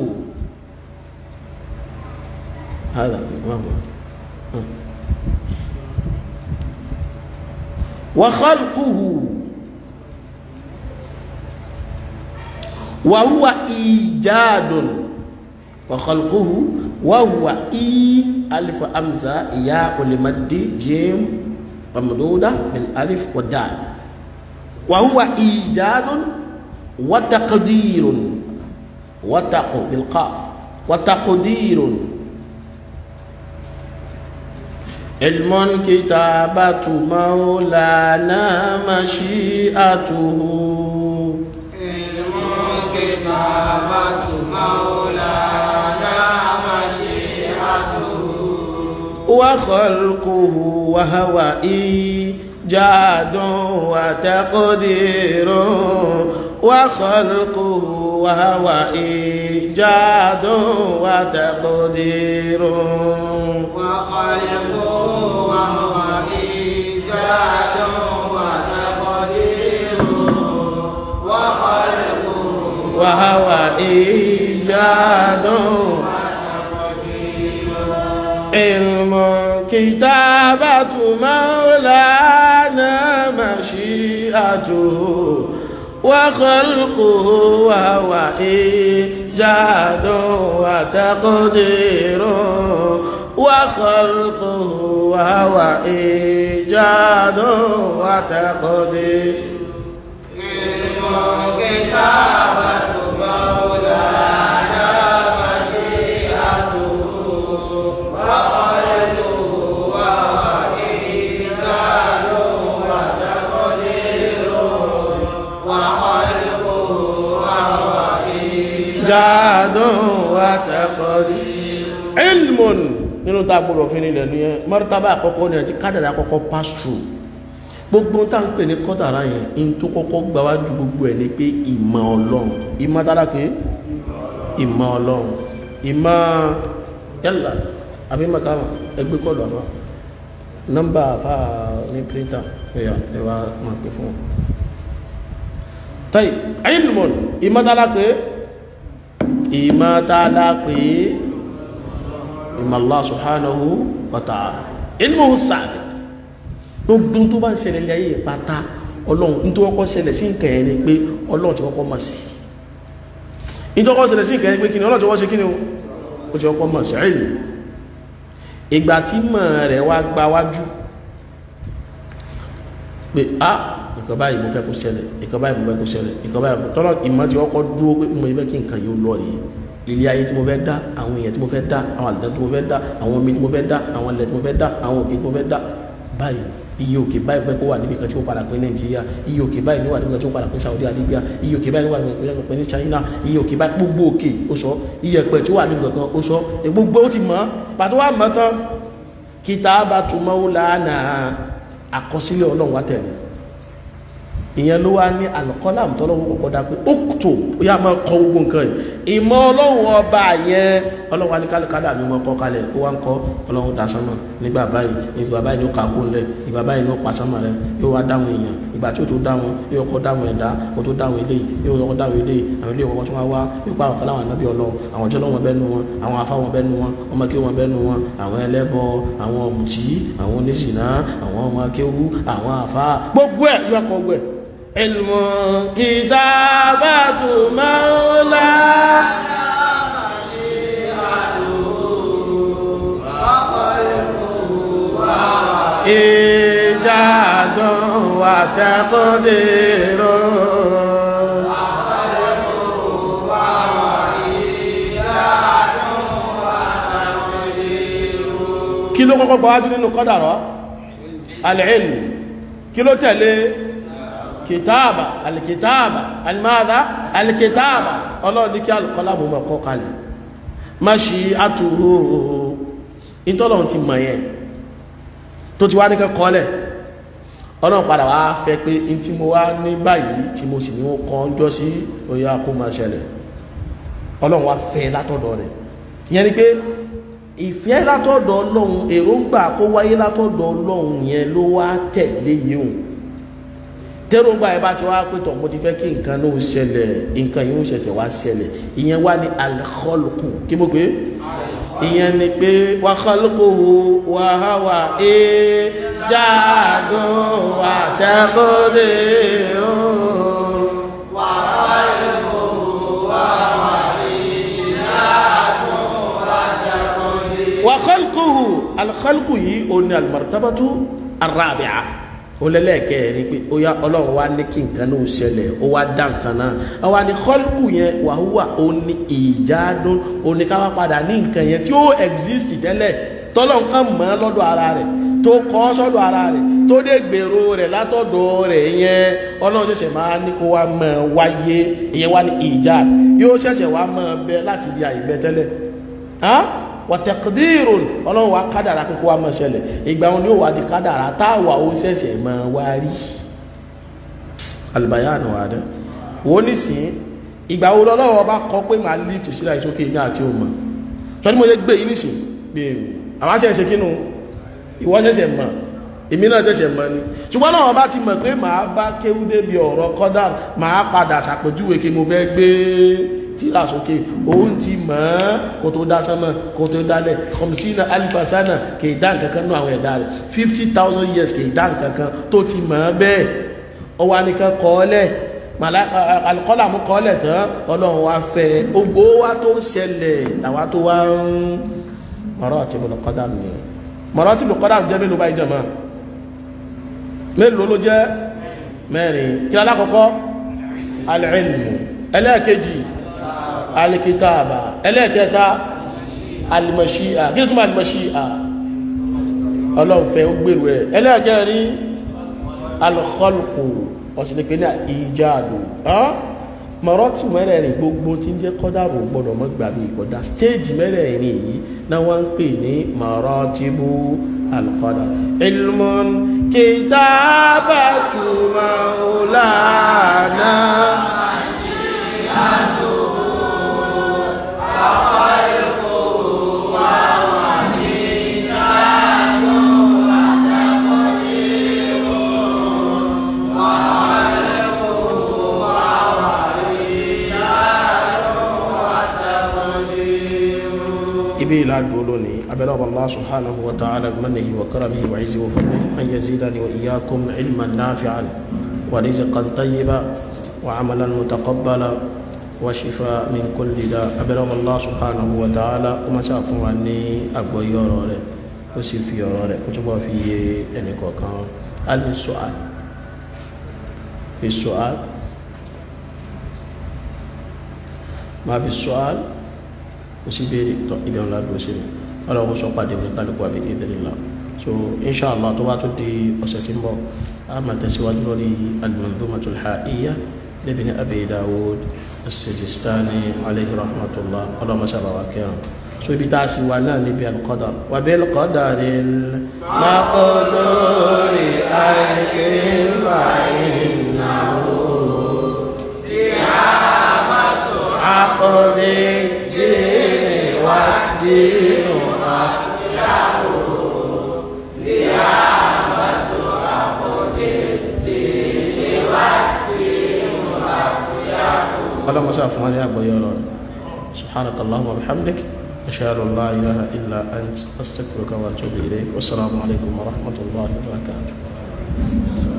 هذا ما هو وخلقه وهو إيجاد وخلقه وهو إي ألف أمزة ياء لمد جيم ممدودة بالألف والدال وهو إيجاد وتقدير وتق بالقاف وتقدير علم كتابة مولانا مشيئته علم كتابة مولانا مشيئته وخلقه وهو إيجاد وتقدير وخلقه وهو إيجاد وتقدير وخلقه وهو إيجاد وتقدير وخلقه وهو إيجاد علم كتابة مولانا مشيئته وخلقه وهو إيجاد وتقدير وخلقه وهو إيجاد وتقدير علم كتابة مولانا مشيئته وخلقه وهو إيجاد وتقدير وخلقه وهو إيجاد وتقدير علم nínú tá a gbọ́dọ̀ fi nílẹ̀ ní ẹ mọ́rítàbà àkọ́kọ́ ní ẹ̀tí kádàrà àkọ́kọ́ pass through gbogbo tá ń pè ní kọ́dàrà yẹn in tó kọ́kọ́ gbáwájú gbogbo ẹ̀ ní pé ìmọ̀ ọlọ́run ìmọ̀ tálákì ìmọ̀ ọlọ́run ìmọ̀ yálà àbí mọ̀káwà ẹgbẹ́ kọlù àfá nọ́mbà àfá ní píríntà ẹ̀yà ẹwà máa pè fún tàí ilmùn ìmọ̀ tálákì ìmọ̀ tálákì ìmọ̀ Allah subhanahu wa ta'ala ilmuhu sabiq gbogbo tó bá ń ṣẹlẹ̀ ilé ayé pátá ọlọ́run ní tó kọ́kọ́ ṣẹlẹ̀ sí nǹkan ẹni pé ọlọ́run ti kọ́kọ́ mọ̀ sí ní tó kọ́kọ́ ṣẹlẹ̀ sí nǹkan ẹni pé kí ni ọlọ́run ti kọ́kọ́ ṣe kí ni ó ti kọ́kọ́ mọ̀ sí ẹ̀yìn ìgbà tí mọ̀ rẹ̀ wá gba wájú pé a nǹkan báyìí mo fẹ́ kó ṣẹlẹ̀ nǹkan báyìí mo fẹ́ kó ṣẹlẹ̀ nǹkan báyìí tọ́lọ́ ìmọ̀ ti kọ́kọ́ dúró pé mo fẹ́ kí nǹkan yóò lọ rèé ilé ayé tí mo fẹ́ dá àwọn èèyàn tí mo fẹ́ dá àwọn àlùjá tí mo fẹ́ dá àwọn omi tí mo fẹ́ dá àwọn ilẹ̀ tí mo fẹ́ dá àwọn òkè tí mo fẹ́ dá báyìí iye òkè báyìí pé kó wà níbi kan tí ó padà pé nàìjíríà iye òkè báyìí ní wà níbi kan tí ó padà pé saudi arabia iye òkè báyìí ní wà níbi kan tí ó pé ní china iye òkè báyìí gbogbo òkè ó sọ iye ẹ̀pẹ̀ tí ó wà níbi kankan ó sọ gbogbo ó ti mọ̀ pàtó wà mọ̀ tán kitabatu maulana àkọsílẹ̀ ọlọ́run wá tẹ̀lé ìyẹn ló wá ní alùkọ́làm tọ́lọ́wọ́ kọ̀kọ́ dá pé ókùtò ó yá máa kọ gbogbo nǹkan yìí ìmọ̀ ọlọ́run ọba yẹn ọlọ́run wá ní kálíkálà mi máa kọ́ kalẹ̀ ó wá ń kọ́ ọlọ́run dá sánmà nígbà báyìí ìgbà báyìí ló kàkó lẹ̀ ìgbà báyìí ló pa sánmà rẹ̀ yóò wá dáhùn èèyàn ìgbà tí ó tó dáhùn yóò kọ́ dáhùn ẹ̀dá kó tó dáhùn eléyìí yóò kọ́ dáhùn eléyìí àwọn eléyìí kọ́kọ́ tó wá wá yóò pa àwọn fọláwọn ànábì ọlọ́run àwọn ọjọ́ lọ́wọ́ bẹ́ẹ̀ nu wọn àwọn afá wọn bẹ́ẹ̀ nu wọn ọmọ kí wọn bẹ́ẹ̀ nu wọn àwọn ẹlẹ́bọ àwọn ọ̀mùtí àwọn oníṣìná àwọn ọmọ akéwú àwọn afá gbogbo ẹ̀ yóò kọ́ gbogbo ẹ̀ علم كتابة مولانا إيجاد وتقدير kí ló kọ́kọ́ gbáwájú nínú kọ́dàrọ́ al-ilm kí ló tẹ̀lé kìtàbà alìkìtàbà alìmáàdá alìkìtàbà ọlọ́run ní kí alùkọ́lábù mọ̀ kọ́ kalẹ̀ má ṣe àtúrò ìtọ́lọ̀un ti mọ̀ yẹn tó ti wá ní kẹ́kọ́lẹ̀ ọlọ́run padà wá fẹ́ pé in tí mo wá ní báyìí tí mo sì ní ó kọ́ ń jọ sí oyá kó máa ṣẹlẹ̀ ọlọ́run wá fẹ́ látọ̀dọ̀ rẹ̀ ìyẹn ni pé ìfẹ́ látọ̀dọ̀ ọlọ́run èròǹgbà kó wáyé látọ̀dọ̀ ọlọ́run yẹn ló wá tẹ̀lé yìí tẹ́rùngbà ẹ bá ti wá pẹ́tọ̀ mo ti fẹ́ kí nǹkan ló ṣẹlẹ̀ nǹkan yóò ṣẹ̀ṣẹ̀ wá ṣẹlẹ̀ ìyẹn wá ní al-khalqu kí mo pé ìyẹn ni pé wa khalquhu wa hawa e jáàdó wa tẹ́kọ̀dé o. wa khalquhu wa hawa e jáàdó wa tẹ́kọ̀dé. wa khalquhu al-khalqu yìí ó ní al-martabatu ar-rabi'a olẹ́lẹ́ẹ̀kẹ́ rí pé ó yá ọlọ́run wá ní kí nǹkan náà ṣẹlẹ̀ ó wá dá nǹkan náà àwa ní kọ́lùkù yẹn wàhúwà ó ní ìjádún ó ní ká wá padà ní nǹkan yẹn tí ó exist tẹ́lẹ̀ tọ́lọ̀ nǹkan mọ́ lọ́dọ̀ ara rẹ̀ tó kọ́ sọ́dọ̀ ara rẹ̀ tó dé gbèrò rẹ̀ látọ̀dọ̀ rẹ̀ yẹn ọlọ́run ṣẹ̀ṣẹ̀ máa ní kó wá mọ̀ wáyé ìyẹn wá ní ìjà yóò ṣẹ̀ṣẹ̀ wá mọ̀ bẹ láti di àìbẹ tẹ́lẹ̀ wàtẹ̀kìdírùn ọlọ́run wa kádàrà pé kó wá mọ̀ ṣẹlẹ̀ ìgbà wọn ni ó wà di kádàrà táwà ó ṣẹ̀ṣẹ̀ mọ̀ wá rí albayanu wa dẹ́ wọ́n ní sí ìgbà wo lọ́wọ́ bá kọ́ pé máa lift sílá ìsókè ní àti òmà tọ́ ní mo yẹ gbé yìí nìsín bí àwọn ṣẹ̀ṣẹ̀ kínú ìwọ ṣẹ̀ṣẹ̀ mọ̀ èmi náà ṣẹ̀ṣẹ̀ mọ̀ ni ṣùgbọ́n náà bá ti mọ̀ pé màá bá kéwú débi ọ̀rọ̀ kọ́dà màá padà ṣàpèjúwe kí mo fẹ́ gbé tíra sókè òun ti mọ̀ ọ́ kò tó dá sánmọ̀ kò tó dálẹ̀ kọmsínà alifasana kì í dá nǹkan kan nú àwọn ẹ̀dá rẹ̀ fifty thousand years kì í dá nǹkan kan tó ti mọ̀ ọ́ bẹ́ẹ̀ ọwọ́ anìkan kọ́ ọ lẹ̀ alikọ́lá mú kọ́ ọ lẹ̀ tán ọlọ́run wa fẹ́ ogbó wa tó ń ṣẹlẹ̀ làwa tó wá ń mọ̀rọ̀ tí mo lọ kọ́ dànù yẹn mọ̀rọ̀ tí mo kọ́ dànù jẹ́ mélòó báyìí jẹ̀ mọ́ mélòó ló jẹ́ mẹ́rin kí alákọ̀ọ́kọ́ al-ilmu ẹlẹ́ẹ̀kejì alikitaba ẹlẹ́ẹ̀kẹta alimọ̀ṣíà kí ní túnmọ̀ alimọ̀ṣíà ọlọ́nfẹ́ ó gbèrò ẹ̀ ẹlẹ́ẹ̀kẹrin alkhalqu ọ̀sìnlẹ̀pẹ̀ ní ìjáàdù mọ̀rọ̀ tí mẹ́rẹ̀ẹ̀rin gbogbo tí ń jẹ́ kọ́dàrù gbọ́dọ̀ mọ́ gbàgbé ìkọ̀dá stéèjì mẹ́rẹ̀ẹ̀rin yìí náà wọ́n ń pè ní maratibu alqadar ilmun kitabatu maulana ibi ìlàgbò lónìí abẹ́lẹ́ ọba Allah subhanahu wa ta'ala mannihi wa karamihi wa izi wa fadlihi an yazidani wa iyyakum ilman nafi'an wa rizqan tayyiba wa amalan mutaqabbala wa shifa min kulli da abẹ́lẹ́ ọba Allah subhanahu wa ta'ala ó máa ṣáà fún wa ní àgbọ́yé ọ̀rọ̀ rẹ̀ ó sì fi ọ̀rọ̀ rẹ̀ kó túbọ̀ fi yé ẹnì kọ̀ọ̀kan alì su'al fi su'al máa fi su'al ó sì béèrè tọ́ ibi ọ̀nà àdúró sí mi ọlọ́run sọ pàdé oníkálukú àbí ìdílé so inshallah tó bá tó di ọ̀sẹ̀ tí ń bọ̀ a máa tẹ̀síwájú lórí al-manzumatul ha'iyya لابن أبي داود السجستاني عليه رحمة الله اللهم صل وسلم so ibi tá a sì wà náà níbi alqadar wa bil qadaril maqduri aykin fa innahu qiyamatu aqdi dini wa dinu afyahu qiyamatu aqdi dini wa dinu afyahu اللهم صل على ابو يورون سبحانك اللهم وبحمدك أشهد أن لا إله إلا أنت أستغفرك وأتوب إليك والسلام عليكم ورحمة الله وبركاته